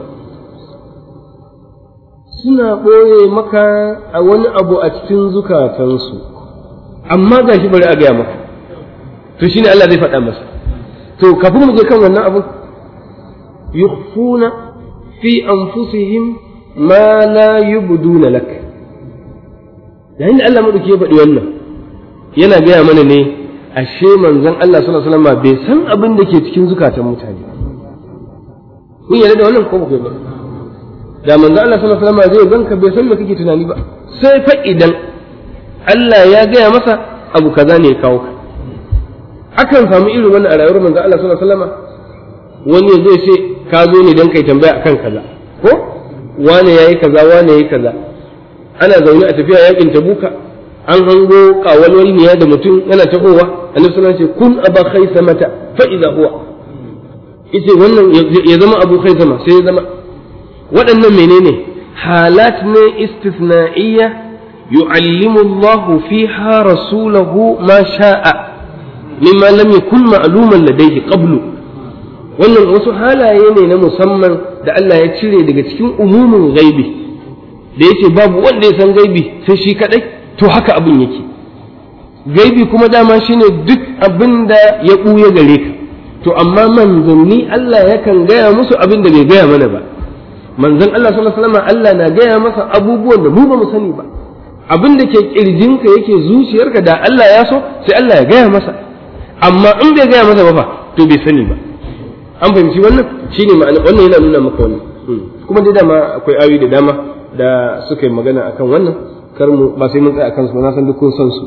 suna boye maka a wani abu a cikin zukatansu amma gashi bari a gaya maka to shine Allah zai faɗa masa to kafin mu je kan wannan abu yukhfuna fi anfusihim ma la yubduna lak yayin da Allah madauki ya faɗi wannan yana gaya mana ne ashe manzon Allah sallallahu alaihi wasallam bai san abin da ke cikin zukatan mutane kun yarda da wannan ko ba ku ba da manzon Allah sallallahu alaihi wasallam zai ganka bai san me kake tunani ba sai fa idan Allah ya gaya masa abu kaza ne ya kawo ka akan samu irin wannan a rayuwar manzo Allah sallallahu alaihi wasallam wani zai ce ka zo ne dan kai tambaya akan kaza ko wane yayi kaza wane yayi kaza ana zaune a tafiya yakin tabuka an hango kawalwal ne da mutum yana tahowa annabi sallallahu alaihi wasallam kun aba khaysamata fa idza huwa yace wannan ya zama abu khaysama sai ya zama waɗannan menene halat ne istithna'iyya yu'allimu Allahu fiha rasulahu ma sha'a mimma lam yakun ma'luman ladayhi qablu wannan wasu halaye ne na musamman da Allah ya cire daga cikin umumin gaibi da yace babu wanda ya san gaibi sai shi kadai to haka abin yake gaibi kuma dama shine duk abin da ya buya gare ka to amma manzanni Allah yakan gaya musu abin da bai gaya mana ba manzon Allah sallallahu alaihi wasallam Allah na gaya masa abubuwan da mu ba mu sani ba abin da ke kirjinka yake zuciyarka da Allah ya so sai Allah ya gaya masa amma in bai gaya masa ba fa to bai sani ba an fahimci wannan shine ma'ana wannan yana nuna maka wannan kuma dai dama akwai ayoyi da dama da suka yi magana akan wannan kar mu ba sai mun tsaya akan su na san duk kun san su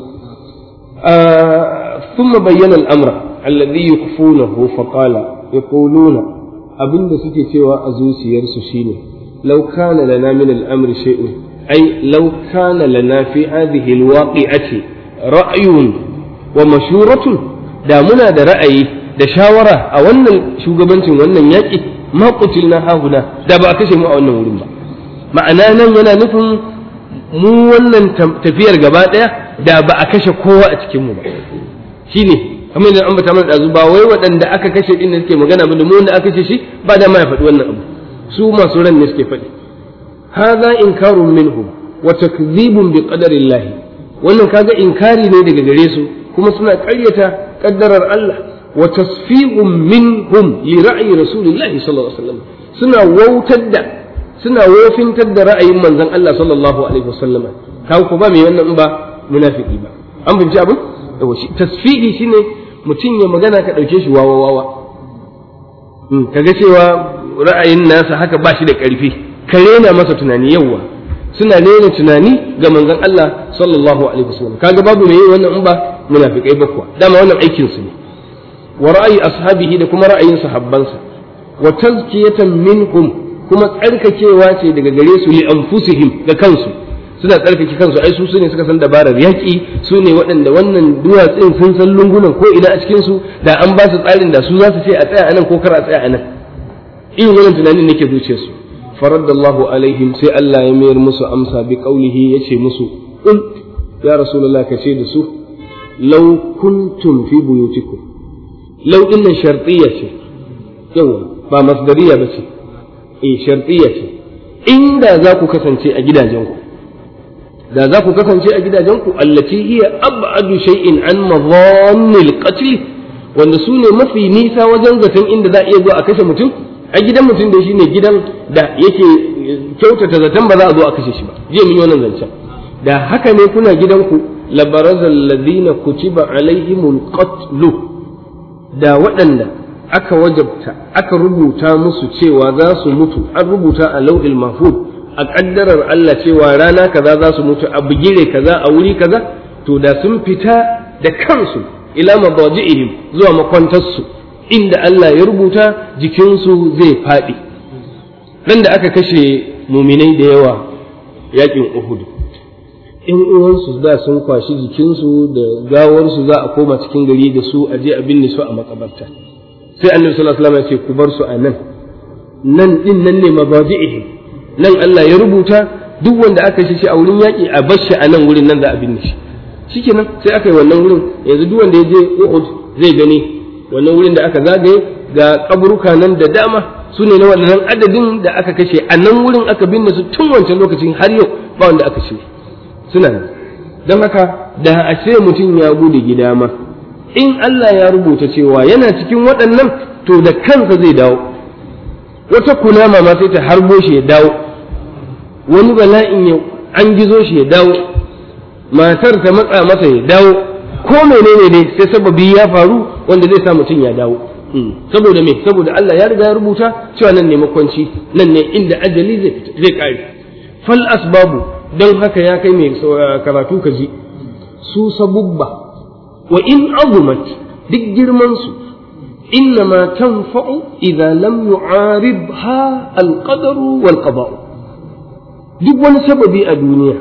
ثم بين الأمر الذي يخفونه فقال يقولون abinda suke cewa a zuciyarsu shine law kana lana min al-amri shay'un ay law kana lana fi hadhihi al-waqi'ati ra'yun wa mashuratun da muna da ra'ayi da shawara a wannan shugabancin wannan yaƙi ma qutilna hahuna da ba a kashe mu a wannan wurin ba ma'ana nan yana nufin mu wannan tafiyar gaba ɗaya da ba a kashe kowa a cikin mu ba shine kamar yadda an bata mana ɗazu ba wai waɗanda aka kashe ɗin da suke magana ba da mu wanda aka kashe shi ba da ma ya faɗi wannan abu su masu ran ne suke faɗi hadha inkarun minhum wa takdhibun bi qadarillah wannan kaga inkari ne daga gare su kuma suna ƙaryata kaddarar Allah wa tasfi'un minhum li ra'yi rasulillahi sallallahu alaihi wasallam suna wautar da suna wofintar da ra'ayin manzon Allah sallallahu alaihi wasallam kawo ko ba mai wannan ba munafiki ba an binci abin tasfihi shine mutum ya magana ka ɗauke shi wawa wawa kaga cewa ra'ayin nasa haka ba shi da ƙarfi ka rena masa tunani yawa suna rena tunani ga manzon Allah sallallahu alaihi wasallam kaga babu mai wannan in ba munafikai ba kuwa dama wannan aikin su ne wa ra'ayi ashabihi da kuma ra'ayin sahabbansa wa tazkiyatan minhum kuma tsarkakewa ce daga gare su li anfusihim ga kansu suna tsarkake kansu ai su ne suka san dabarar yaƙi su ne waɗanda wannan duwatsun sun san lungunan ko ina a cikin su da an ba su tsarin da su za su ce a tsaya anan ko kar a tsaya anan irin wannan tunanin nake zuciyar su faraddallahu alaihim sai Allah ya mayar musu amsa bi qaulihi yace musu qul ya rasulullah ka ce da su law kuntum fi buyutikum law dinnan shartiyya ce yawa ba masdariya ba ce eh shartiyya ce inda za ku kasance a gidajenku da za ku kasance a gidajenku allati hiya ab'adu shay'in an madhannil qatl wanda su ne mafi nisa wajen zaton inda za a iya zuwa a kashe mutum a gidan mutum da shine gidan da yake kyautata zaton ba za a zo a kashe shi ba jiya mun yi wannan zancen da haka ne kuna gidanku labaraza alladhina kutiba alaihimul qatlu da waɗanda aka wajabta aka rubuta musu cewa za su mutu an rubuta a lau'il mahfuz a ƙaddarar Allah cewa rana kaza za su mutu a bigire kaza a wuri kaza to da sun fita da kansu ila mabaji'ihim zuwa makwantarsu inda Allah ya rubuta jikinsu zai faɗi dan da aka kashe muminai da yawa yakin Uhud in uwansu da sun kwashi jikinsu da gawarsu za a koma cikin gari da su a je a binne su a makabarta sai annabi sallallahu alaihi wasallam ya ce ku bar su a nan nan din nan ne mabaji'ihim nan Allah ya rubuta duk wanda aka shi a wurin yaƙi a bar shi a nan wurin nan za a binne shi shikenan sai aka yi wannan wurin yanzu duk wanda ya je Uhud zai gani wannan wurin da aka zagaye ga kaburuka nan da dama su ne na wannan adadin da aka kashe a nan wurin aka binne su tun wancan lokacin har yau ba wanda aka ce suna nan don haka da a ce mutum ya bude gida ma in Allah ya rubuta cewa yana cikin waɗannan to da kansa zai dawo wata kunama ma sai ta harbo shi ya dawo wani bala'in ya an gizo shi ya dawo matar ta matsa masa ya dawo ko menene ne sai sababi ya faru wanda zai sa mutum ya dawo saboda me saboda Allah ya riga ya rubuta cewa nan ne makwanci nan ne inda ajali zai zai kare fal asbabu don haka ya kai mai karatu ka ji su sabubba wa in azumat duk girman su إنما تنفع إذا لم يعارضها القدر والقضاء duk wani sababi a duniya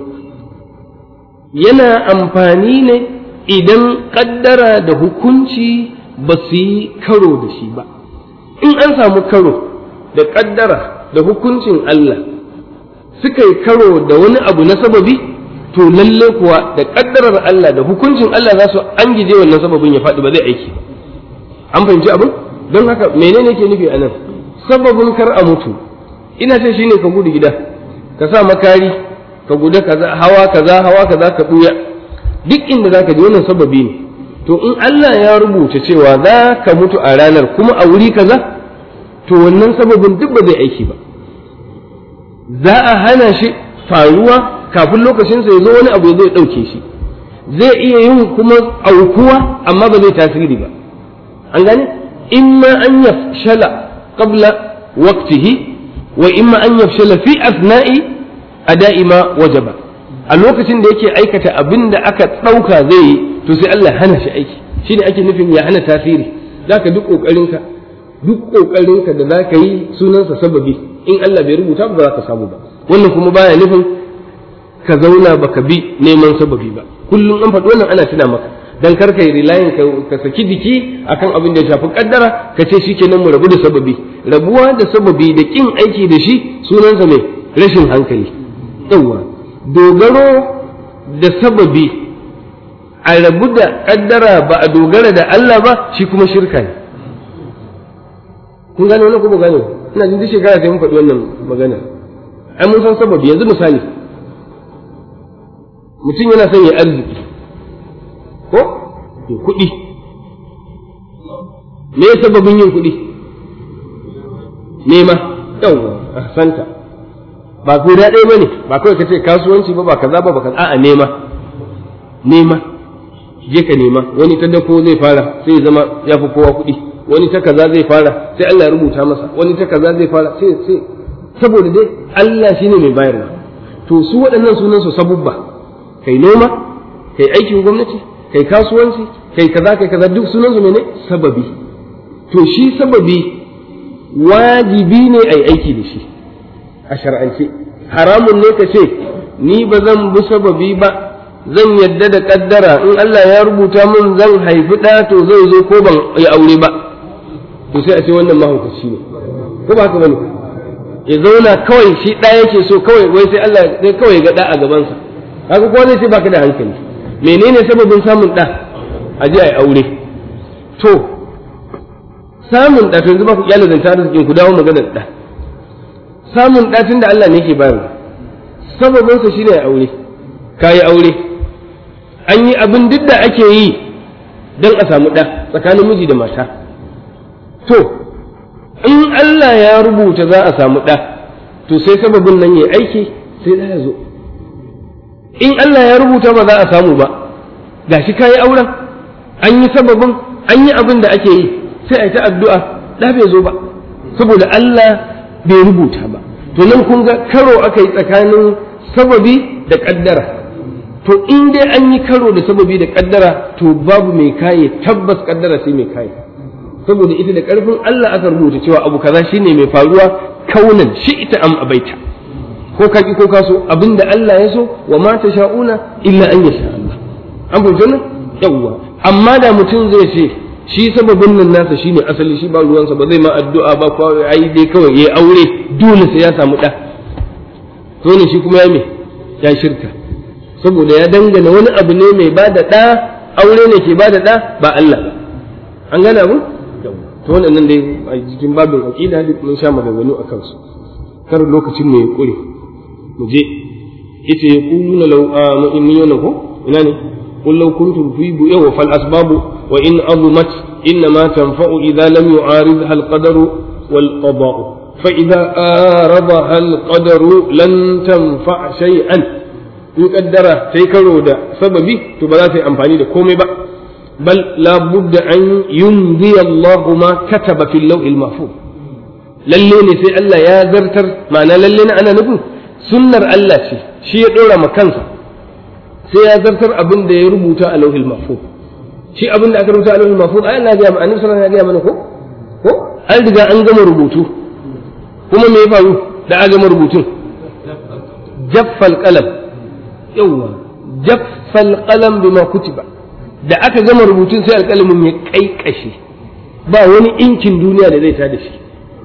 yana amfani ne idan ƙaddara da hukunci ba su yi karo da shi ba in an samu karo da ƙaddara da hukuncin Allah suka yi karo da wani abu na sababi to lalle kuwa da ƙaddarar Allah da hukuncin Allah za su an gije wannan sababin ya faɗi ba zai aiki ba an fahimci abin don haka menene ke nufi a nan sababin kar a mutu ina ce shine ka gudu gida ka sa makari ka guda kaza hawa kaza hawa kaza ka buya duk inda zaka je wannan sababi ne to in Allah ya rubuta cewa za ka mutu a ranar kuma a wuri kaza to wannan sababin duk ba zai aiki ba za a hana shi faruwa kafin lokacinsa ya zo wani abu ya zo ya ɗauke shi zai iya yin kuma aukuwa amma ba zai tasiri ba an gane imma an yafshala qabla waqtihi wa imma an yafshala fi asna'i ada'i ma wajaba a lokacin da yake aikata abin da aka ɗauka zai yi to sai Allah hana shi aiki shi ne ake nufin ya hana tasiri zaka duk ƙoƙarinka duk ƙoƙarinka da zaka yi sunansa sababi in Allah bai rubuta ba za ka samu ba wannan kuma baya nufin ka zauna baka bi neman sababi ba kullum an faɗi wannan ana tuna maka dan kar ka yi rilayin ka saki jiki akan abin da ya shafi kaddara ka ce shikenan mu rabu da sababi rabuwa da sababi da kin aiki da shi sunansa mai rashin hankali yawa dogaro da sababi a rabu da kaddara ba a dogara da Allah ba shi kuma shirka ne kun gane wannan kuma gane ina jin duk shekara sai mun faɗi wannan magana ai mun san sababi yanzu misali mutum yana son ya arziki ko ya kuɗi me sababin yin kuɗi nema yawwa santa ba guda ɗaya ba ne ba kawai ka ce kasuwanci ba ba kaza ba ba kaza a'a nema nema je ka nema wani ta dako zai fara sai ya zama ya fi kowa kuɗi wani ta kaza zai fara sai Allah ya rubuta masa wani ta kaza zai fara sai sai saboda dai Allah shine mai bayarwa to su waɗannan sunan su sabubba kai noma kai aikin gwamnati kai kasuwanci kai kaza kai kaza duk sunan su ne sababi to shi sababi wajibi ne ai aiki da shi a shar'ance haramun ne ka ce ni ba zan bi sababi ba zan yadda da kaddara in Allah ya rubuta min zan haifi ɗa to zai zo ko ban yi aure ba to sai a ce wannan mahaukaci ne ko ba haka bane ya zauna kawai shi ɗa yake so kawai wai sai Allah sai kawai ga ɗa a gabansa haka ko zai ce baka da hankali menene sababin samun ɗa a je a yi aure to samun ɗa to yanzu ba ku iyalin zanta arzikin ku dawo maganar ɗa samun ɗa tun da Allah ne ke bayarwa sababinsa shine ya aure ka yi aure an yi abin duk da ake yi don a samu ɗa tsakanin miji da mata to in Allah ya rubuta za a samu ɗa to sai sababin nan ya aiki sai ɗa ya zo in Allah ya rubuta ba za a samu ba gashi kayi auren an yi sababin an yi abin da ake yi sai a yi ta addu'a da bai zo ba saboda Allah bai rubuta ba to nan kun ga karo aka yi tsakanin sababi da kaddara to in dai an yi karo da sababi da kaddara to babu mai kaye tabbas kaddara sai mai kaye saboda ita da karfin Allah aka rubuta cewa abu kaza shine mai faruwa kaunan shi ita am abaita ko ka ki ko ka so abinda Allah ya so wa ma sha'una illa an yasha Allah an fahimta nan yawwa amma da mutum zai ce shi sababin nan nasa shine asali shi ba ruwansa ba zai ma addu'a ba ko ai dai kawai yayi aure dole sai ya samu da to ne shi kuma ya me ya shirka saboda ya dangana wani abu ne mai bada da aure ne ke bada da ba Allah ba an gane abu to wannan dai a cikin babin aqida duk mun sha maganganu a kansu kar lokacin mu ya kure mu je yace yaquluna law amanu ko ina ne قل لو كنتم في بؤيه فالأسباب وإن أظمت إنما تنفع إذا لم يعارضها القدر والقضاء فإذا آرضها القدر لن تنفع شيئا يقدر تيكرو دا سببي تبلا في أمفاني دا كومي با بل لا بد أن يمضي الله ما كتب في اللوح المحفوظ lalle ne sai Allah ya zartar ma'ana lalle na ana nufin sunnar Allah ce shi ya dora ma kansa sai ya zartar abin da ya rubuta a lauhil mahfuz shi abin da aka rubuta a lauhil mahfuz ai Allah ya ga annabi sallallahu alaihi wasallam ya ga mana ko ko an riga an gama rubutu kuma me ya faru da aka gama rubutun jaffal qalam yawa jaffal qalam bima kutiba da aka gama rubutun sai alƙalamin ya kaikashe ba wani inkin duniya da zai tada shi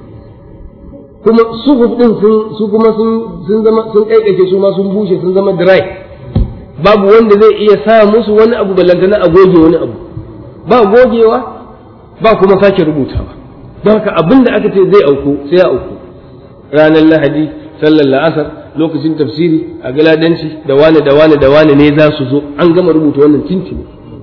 kuma suhuf din sun su kuma sun sun zama sun kaikashe su ma sun bushe sun zama dry babu wanda zai iya sa musu wani abu ballantana a goge wani abu ba gogewa ba kuma sake rubutawa don haka abin da aka ce zai auku sai ya auku ranar lahadi sallar la'asar lokacin tafsiri a galadanci da wane da wane da wane ne za su zo an gama rubuta wannan tintini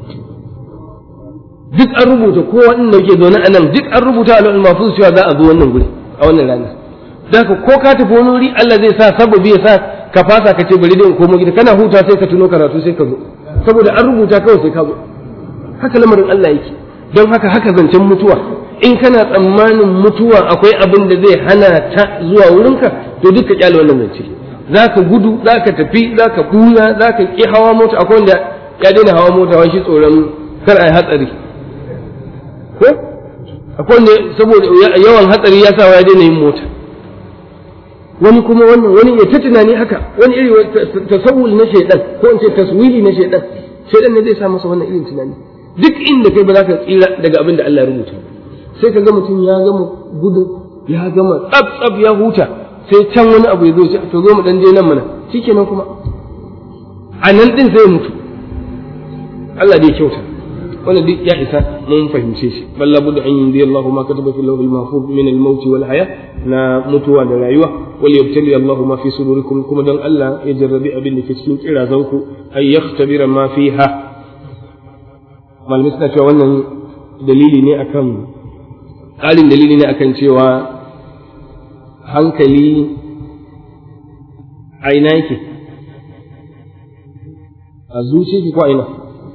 duk an rubuta kowa inda ke zaune a nan duk an rubuta a mahfuz cewa za a zo wannan guri a wannan rana da ko ka tafi wani wuri Allah zai sa sababi ya sa ka fasa ka ce bari dai in komo gida kana huta sai ka tuno karatu sai ka zo saboda an rubuta kawai sai ka zo haka lamarin Allah yake don haka haka zancen mutuwa in kana tsammanin mutuwa akwai abin da zai hana ta zuwa wurinka to duk ka kyale wannan zance za ka gudu za ka tafi za ka buya za ka ƙi hawa mota akwai wanda ya daina hawa mota wani shi tsoron kar a yi hatsari ko akwai wanda saboda yawan hatsari ya sa ya daina yin mota wani kuma wannan wani ya ta tunani haka wani iri tasawul na shaidan ko in ce taswili na shaidan shaidan ne zai sa masa wannan irin tunani duk inda kai ba za ka tsira daga abin da Allah ya rubuta sai ka ga mutum ya gama gudun ya gama tsaf tsaf ya huta sai can wani abu ya zo ce to zo mu dan je nan mana shikenan kuma a nan din sai mutu Allah dai kyauta wannan duk ya isa mun fahimce shi balla budda an yi Allahu ma kataba fil lawhil mahfuz min al maut wal haya na mutuwa da rayuwa wal yabtali Allahu ma fi sudurikum kuma dan Allah ya jarrabi abin da ke cikin kirazanku ay yakhtabira ma fiha malamai suna cewa wannan dalili ne akan ƙarin dalili ne akan cewa hankali a ina yake a zuciya ko a ina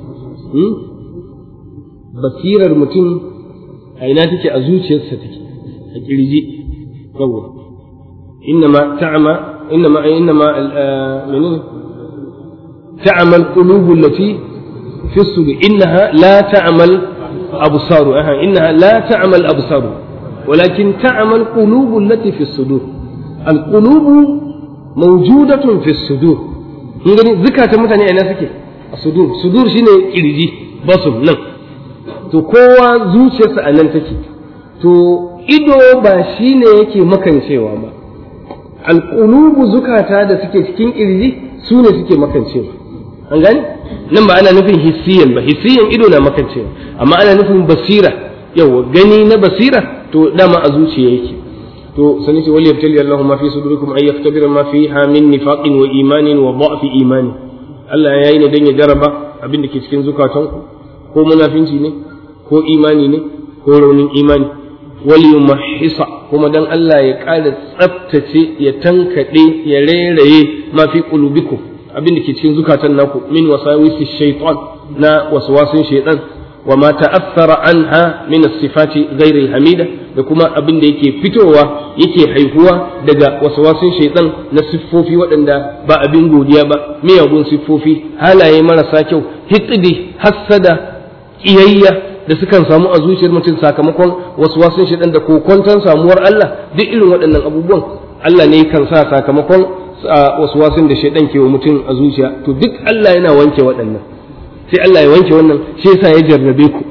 basirar mutum a ina take a zuciyarsa take a kirji yawwa innama ta'ama innama innama menene ta'ama al-qulubu allati fi as-sudur innaha la ta'mal absaru aha innaha la ta'mal absaru ولكن تعمى القلوب التي في الصدور القلوب موجودة في الصدور ngani zukatan mutane a ina suke a sudur sudur shine kirji basum nan to kowa zuciyarsa a nan take to ido ba shi ne yake makancewa ba alƙulubu zukata da suke cikin ƙirji su ne suke makancewa an gani nan ba ana nufin hissiyan ba hissiyan ido na makancewa amma ana nufin basira yawa gani na basira to dama a zuciya yake to sani ce wali yabtali Allahu ma fi sudurikum ay yaktabira ma fiha min nifaqin wa imanin wa da'fi imani Allah ya yi ne dan ya jaraba abin da ke cikin zukatanku ko munafinci ne ko imani ne ko raunin imani wali mahisa kuma dan Allah ya ƙara tsaftace ya tankaɗe ya rairaye ma fi qulubikum abin da ke cikin zukatan naku min wasawisi shaytan na waswasin shaytan wa ma ta'athara anha min as-sifati ghayr al-hamida da kuma abin da yake fitowa yake haihuwa daga waswasin shaytan na siffofi waɗanda ba abin godiya ba miyagun siffofi halaye marasa kyau hiqdi hassada kiyayya da sukan samu a zuciyar mutum sakamakon waswasin shaytan da kokonton samuwar Allah duk irin waɗannan abubuwan Allah ne kan sa sakamakon waswasin da shaytan ke wa mutum a zuciya to duk Allah yana wanke waɗannan sai Allah ya wanke wannan shi yasa ya jarrabe ku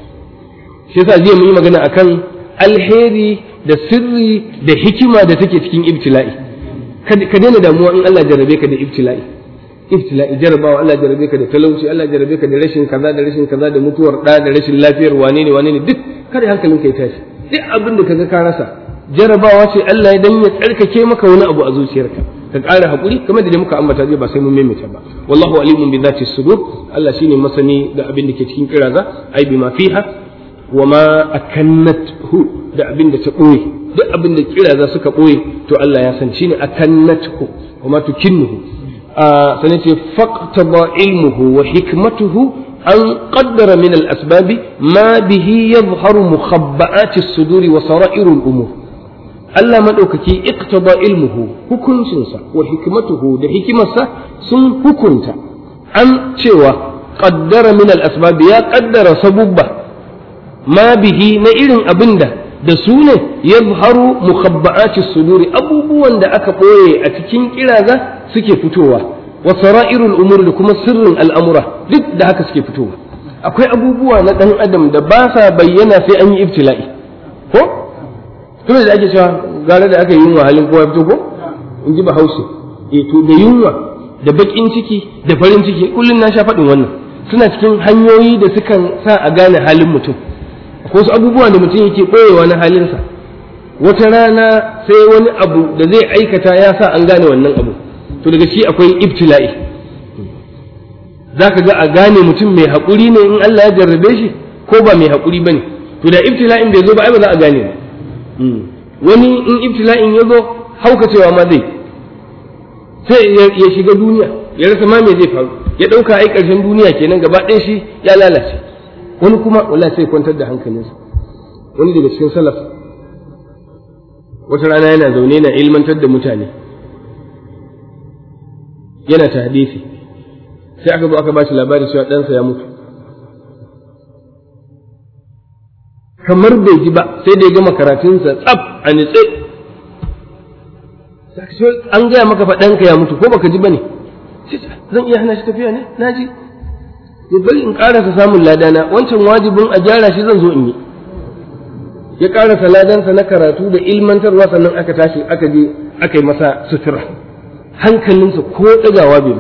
shi yasa jiya mun yi magana akan alheri da sirri da hikima da take cikin ibtila'i ka daina damuwa in Allah jarrabe ka da ibtila'i ibtila'i jarrabawa Allah jarrabe ka da talauci Allah jarrabe ka da rashin kaza da rashin kaza da mutuwar da da rashin lafiyar wane ne wane ne duk kada hankalin ka ya tashi duk abin da kaga ka rasa jarrabawa ce Allah ya dan ya tsarkake maka wani abu a zuciyarka ka ƙara haƙuri kamar da muka ambata jiya ba sai mun maimaita ba wallahu alimun bi zati sudur Allah shine masani da abin da ke cikin kiraza ai bima fiha wa ma akannathu da abin da ta ɓoye duk abin da kiraza suka ɓoye to Allah ya san shine akannathu wa ma tukinnuhu a sanin ce faqtaba ilmuhu wa hikmatuhu an qaddara min al-asbabi ma bihi yadhharu mukhabba'ati as-suduri wa sara'irul umur Allah maɗaukaki iktaba ilmuhu hukuncinsa wa hikmatuhu da hikimarsa sun hukunta an cewa qaddara min al-asbab ya qaddara sabubba ma bihi na irin abinda da su ne yadharu mukhabba'ati suduri abubuwan da aka ɓoye a cikin kiraza suke fitowa wa sara'irul umur da kuma sirrin al'amura duk da haka suke fitowa akwai abubuwa na ɗan adam da ba sa bayyana sai an yi ibtila'i ko kuma da ake cewa gara da aka yi yunwa halin kowa fito ko in ji bahaushe e to da yunwa da bakin ciki da farin ciki kullum na sha faɗin wannan suna cikin hanyoyi da sukan sa a gane halin mutum ko su abubuwa da mutum yake ɓoyewa na halinsa wata rana sai wani abu da zai aikata ya sa an gane wannan abu to daga shi akwai ibtila'i za ka ga a gane mutum mai haƙuri ne in Allah ya jarrabe shi ko ba mai haƙuri ba ne to da ibtila'in bai zo ba ai ba za a gane ba wani in ibtila'in ya zo haukacewa ma zai sai ya shiga duniya ya rasa ma me zai faru ya ɗauka ai ƙarshen duniya kenan gaba ɗaya shi ya lalace wani kuma wallahi sai kwantar da hankalinsa wani daga cikin salaf wata rana yana zaune na ilmantar da mutane yana ta hadisi sai aka zo aka ba shi labari cewa ɗansa ya mutu kamar bai ji ba sai da ya gama karatunsa tsaf a nitse an gaya maka faɗanka ya mutu ko baka ji ba ne zan iya hana shi tafiya ne na ji ya bari in ƙarasa samun ladana wancan wajibin a gyara shi zan zo in yi ya ƙarasa ladansa na karatu da ilmantarwa sannan aka tashi aka je aka yi masa sutura hankalinsa ko ɗagawa bai ba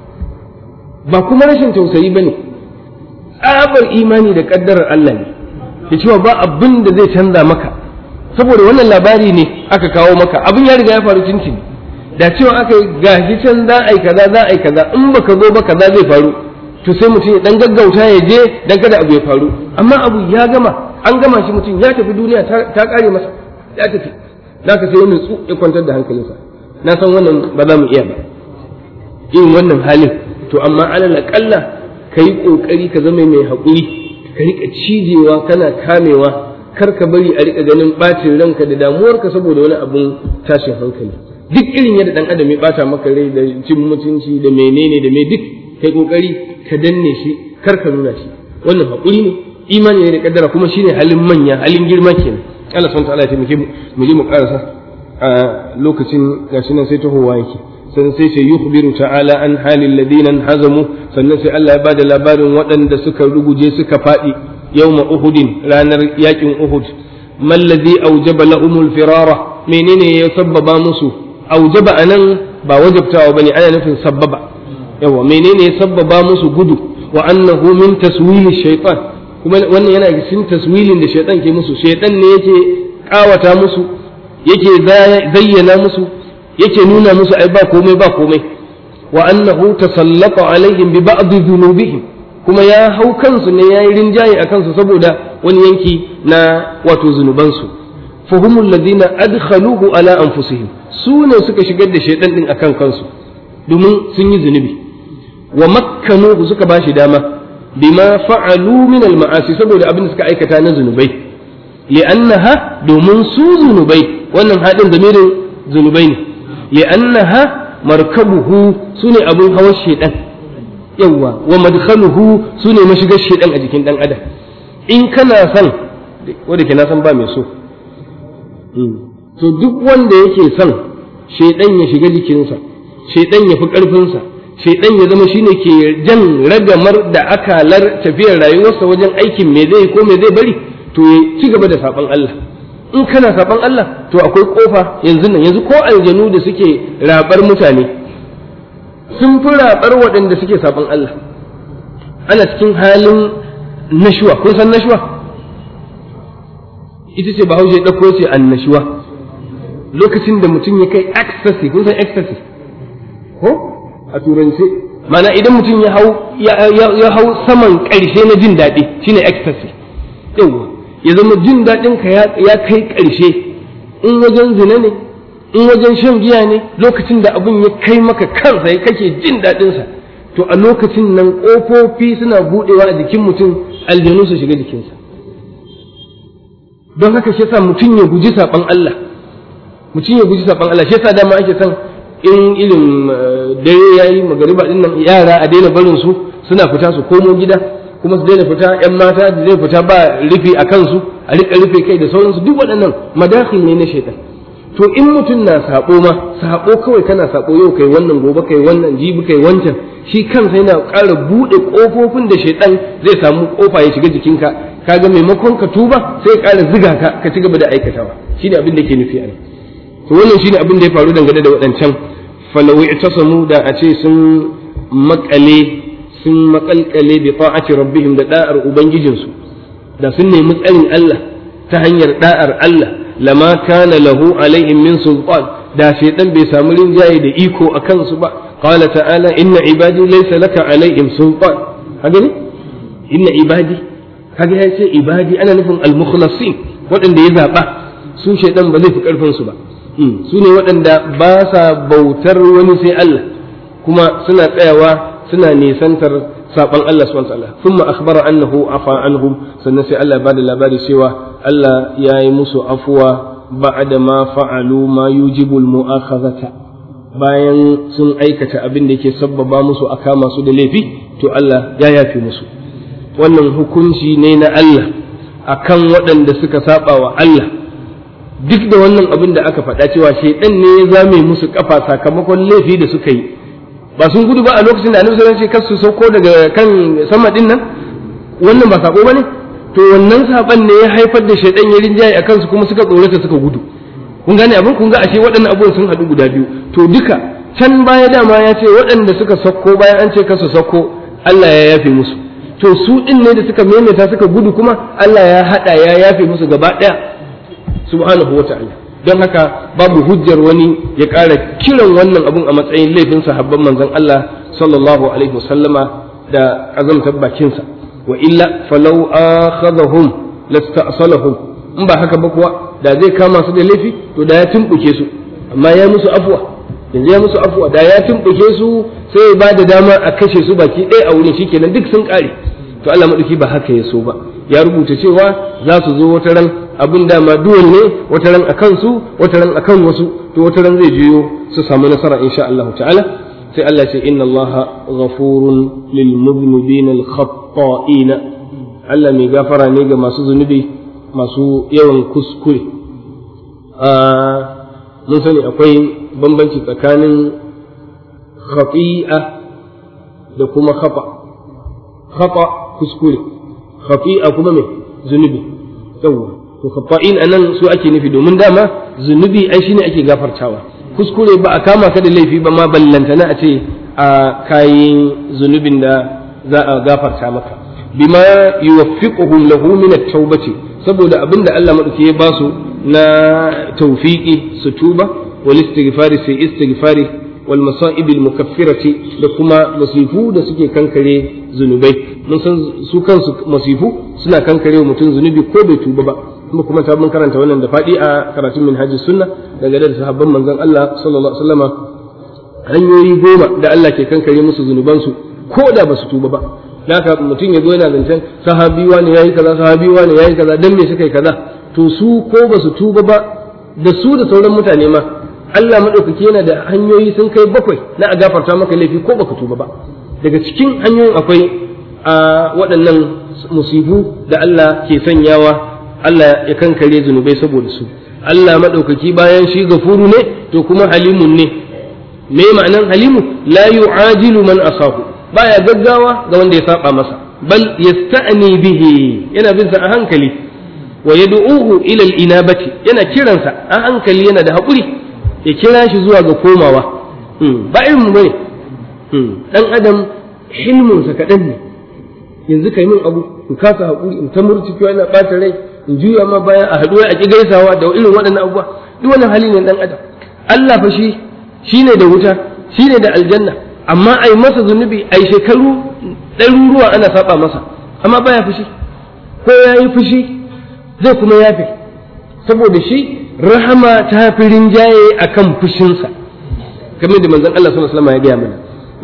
ba kuma rashin tausayi ba ne tsabar imani da ƙaddarar Allah ne ya cewa ba abin da zai canza maka saboda wannan labari ne aka kawo maka abin ya riga ya faru cincin da cewa aka yi gashi can za a yi kaza za a yi kaza in baka zo ba kaza zai faru to sai mutum ya dan gaggauta ya je dan kada abu ya faru amma abu ya gama an gama shi mutum ya tafi duniya ta kare masa ya tafi za ka sai wani tsu ya kwantar da hankalinsa na san wannan ba za mu iya ba yin wannan halin to amma alal aqalla kai kokari ka zama mai haƙuri ka rika cijewa kana kamewa kar ka bari a rika ganin bacin ranka da damuwarka saboda wani abun tashin hankali duk irin yadda dan adam ya bata maka rai da cin mutunci da menene da me duk kai kokari ka danne shi kar ka nuna shi wannan haƙuri ne imani ne da kaddara kuma shine halin manya halin girma kenan Allah subhanahu wa ta'ala ya taimake mu mu je mu karasa a lokacin gashi nan sai tahowa yake sannan sai ce yukhbiru ta'ala an halin ladina hazamu sannan sai Allah ya bada labarin waɗanda suka ruguje suka faɗi yawma uhudin ranar yakin uhud mallazi aujaba lahumul firara menene ya sabbaba musu aujaba anan ba wajabtawa bane ana nufin sabbaba yawa menene ya sabbaba musu gudu wa annahu min taswili shaytan kuma wannan yana cikin taswilin da shaytan ke musu shaytan ne yake kawata musu yake zayyana musu yake nuna musu ai ba komai ba komai wa annahu tasallata alaihim bi ba'd dhunubihim kuma ya hau kansu ne yayi rinjaye a kansu saboda wani yanki na wato zunubansu fa humul ladina adkhaluhu ala anfusihim su ne suka shigar da shaytan din akan kansu domin sun yi zunubi wa makkanu suka bashi dama bima fa'alu min al-ma'asi saboda abin da suka aikata na zunubai li'annaha domin su zunubai wannan hadin zamirin zunubai ne li'annaha markabuhu sune abin hawan shedan yawa wa madkhaluhu sune mashigar shedan a jikin dan adam in kana son wanda ke na san ba mai so to duk wanda yake son shedan ya shiga jikinsa shedan ya fi karfinsa shaidan ya zama shine ke jan ragamar da akalar tafiyar rayuwarsa wajen aikin me zai ko me zai bari to ya ci gaba da saban Allah in kana saban Allah to akwai kofa yanzu nan yanzu ko aljanu da suke rabar mutane sun fi rabar waɗanda suke saban Allah ana cikin halin nashuwa kun san nashuwa ita ce bahaushe ɗauko ce annashuwa lokacin da mutum ya kai ecstasy kun san ecstasy ko a turance mana idan mutum ya hau ya hau saman ƙarshe na jin daɗi shine ecstasy yawa ya zama jin daɗin ka ya kai ƙarshe in wajen zina ne in wajen shan giya ne lokacin da abin ya kai maka kansa ya kake jin daɗinsa to a lokacin nan ƙofofi suna buɗewa a jikin mutum aljanu su shiga jikinsa don haka shi yasa mutum ya guji saɓan Allah mutum ya guji saɓan Allah shi yasa dama ake son in irin dare ya yi magariba din nan yara a daina barin su suna fita su komo gida kuma su daina fita yan mata da zai fita ba rufe a kansu a rika rufe kai da sauransu duk waɗannan madakhil ne na shaitan to in mutum na sabo ma sabo kawai kana sabo yau kai wannan gobe kai wannan jibi kai wancan shi kansa yana ƙara buɗe ƙofofin da shaitan zai samu ƙofa ya shiga jikinka kaga maimakon ka tuba sai ya ƙara ziga ka ka ci gaba da aikatawa shine abin da ke nufi a nan to wannan shine abin da ya faru dangane da waɗancan falau i'tasamu da a ce sun makale sun makalkale bi ta'ati rabbihim da da'ar ubangijinsu da sun nemi tsarin Allah ta hanyar da'ar Allah lama kana lahu alaihim min sultan da shaytan bai samu rinjaye da iko a kansu ba qala ta'ala inna ibadi laysa laka alaihim sultan haka ne inna ibadi kaga ya ce ibadi ana nufin al-mukhlasin waɗanda ya zaba su shaytan ba zai fi karfin su ba su ne waɗanda ba sa bautar wani sai Allah kuma suna tsayawa suna nisantar saɓon Allah subhanahu wa ta'ala thumma akhbara annahu afa anhum sannan sai Allah bada labari cewa Allah ya yi musu afuwa ba'da ma fa'alu ma yujibu al-mu'akhadhata bayan sun aikata abin da yake sabbaba musu a kama su da laifi to Allah ya yafe musu wannan hukunci ne na Allah akan waɗanda suka saba wa Allah duk da wannan abin da aka faɗa cewa shaidan ne ya zame musu kafa sakamakon laifi da suka yi ba sun gudu ba a lokacin da annabi sallallahu alaihi wasallam su sauko daga kan sama din nan wannan ba sako bane to wannan saban ne ya haifar da shaidan ya rinjaye akan su kuma suka tsorata suka gudu kun gane abin kun ga ashe waɗannan abubuwan sun haɗu guda biyu to duka can baya dama ya ce waɗanda suka sauko bayan an ce kasu sauko Allah ya yafe musu to su din ne da suka maimaita suka gudu kuma Allah ya haɗa ya yafe musu gaba ɗaya subhanahu wa ta'ala don haka babu hujjar wani ya ƙara kiran wannan abun a matsayin laifin sahabban manzon Allah sallallahu alaihi wasallama da azamtar bakinsa wa illa falau akhadhahum lasta'salahum in ba haka ba kuwa da zai kama su da laifi to da ya tumbuke su amma ya musu afwa yanzu ya musu afwa da ya tumbuke su sai ya bada dama a kashe su baki ɗaya a wurin shikenan duk sun ƙare to Allah madauki ba haka ya so ba ya rubuta cewa za su zo wata ran abin dama duwan ne wata ran a kansu wata ran a kan wasu to wata ran zai juyo su samu nasara insha Allah ta'ala sai Allah ce inna Allah ghafurun lil mudhnibin al khata'in Allah mai gafara ne ga masu zunubi masu yawan kuskure mun sani akwai bambanci tsakanin khati'a da kuma khata khata kuskure khati'a kuma mai zunubi yawwa to khata'in anan su ake nufi domin dama zunubi ai shine ake gafartawa kuskure ba a kama ka da laifi ba ma ballantana a ce a kayi zunubin da za a gafarta maka bima yuwaffiquhum lahu min at-taubati saboda abinda Allah madauki ya ba su na tawfiqi su tuba wal istighfari sai istighfari wal masa'ib al mukaffirati da kuma masifu da suke kankare zunubai mun san su kansu masifu suna kankare wa mutum zunubi ko bai tuba ba kuma kuma ta mun karanta wannan da faɗi a karatun minhajis sunna daga da sahabban manzon Allah sallallahu alaihi wasallama hanyoyi goma da Allah ke kankare musu zunubansu ko da ba su tuba ba haka mutum ya zo yana zancen sahabi wani yayi kaza sahabi wani yayi kaza dan me suka yi kaza to su ko ba su tuba ba da su da sauran mutane ma Allah madaukaki yana da hanyoyi sun kai bakwai na a gafarta maka laifi ko baka tuba ba daga cikin hanyoyin akwai a waɗannan musibu da Allah ke sanyawa Allah ya kankare zunubai saboda su Allah madaukaki bayan shi gafuru ne to kuma halimun ne me ma'anan halimu la yu'ajilu man asahu baya gaggawa ga wanda ya saba masa bal yasta'ni bihi yana bin sa a hankali wa yad'uhu ila al-inabati yana kiransa a hankali yana da hakuri ya kira shi zuwa ga komawa ba irin mu bane dan adam hilmun sa kadan ne yanzu kai min abu in kasa hakuri in ta murtuki ina bata rai in juya ma baya a haduwa a ki gaisawa da irin waɗannan abubuwa duk wannan hali ne dan adam Allah fa shi shine da wuta shine da aljanna amma ai masa zunubi ai shekaru ɗaruruwa ana saba masa amma baya fushi ko ya yi fushi zai kuma yafe saboda shi rahama ta fi rinjaye a kan fushinsa kamar da manzon Allah sallallahu alaihi wasallam ya gaya mana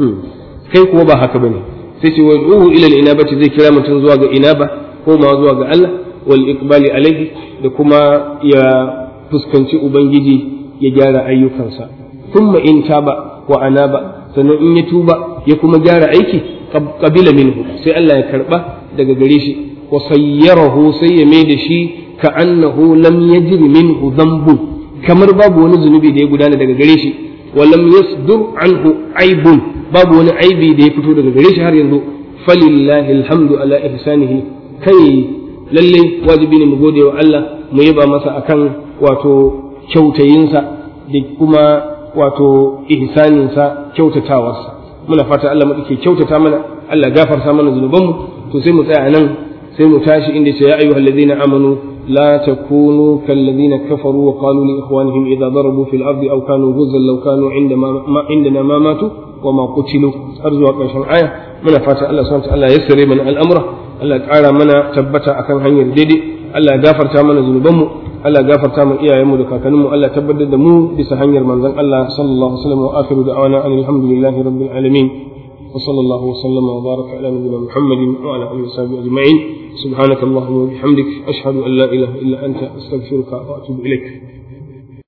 kai kuwa ba haka bane sai ce wad'uhu ila al-inabati zai kira mutum zuwa ga inaba ko ma zuwa ga Allah wal iqbali alaihi da kuma ya fuskanci ubangiji ya gyara ayyukansa thumma in taba wa anaba sannan in ya tuba ya kuma gyara aiki qabila minhu sai Allah ya karba daga gare shi wa sayyarahu sai ya mai da shi ka annahu lam yajri minhu dhanbun kamar babu wani zunubi da ya gudana daga gare shi wa lam yasdur anhu aibun babu wani aibi da ya fito daga gare shi har yanzu falillahi alhamdu ala ihsanihi kai lalle wajibi ne mu gode wa Allah mu yaba masa akan wato kyautayinsa da kuma wato ihsaninsa kyautatawarsa muna fata Allah mu ke kyautata mana Allah gafarta mana zunubanmu to sai mu tsaya nan sai mu tashi inda ce ya ayyuhal ladina amanu la takunu kal ladina kafaru wa qalu li ikhwanihim idza darabu fil ardi aw kanu ghuzzan law kanu inda ma indana ma matu wa ma qutilu har zuwa ƙarshen aya muna fata Allah subhanahu wa ta'ala yassare mana al'amura Allah ya ƙara mana tabbata akan hanyar daidai Allah ya gafarta mana zunubanmu Allah gafarta mu iyayenmu da kakanninmu Allah tabbatar da mu bisa hanyar manzon Allah sallallahu alaihi wasallam wa akhiru da'wana alhamdulillahi rabbil alamin wa sallallahu wa sallama wa baraka ala nabiyyina Muhammadin wa ala alihi wa sahbihi ajma'in subhanaka allahumma wa bihamdik ashhadu an la ilaha illa anta astaghfiruka wa atubu ilaik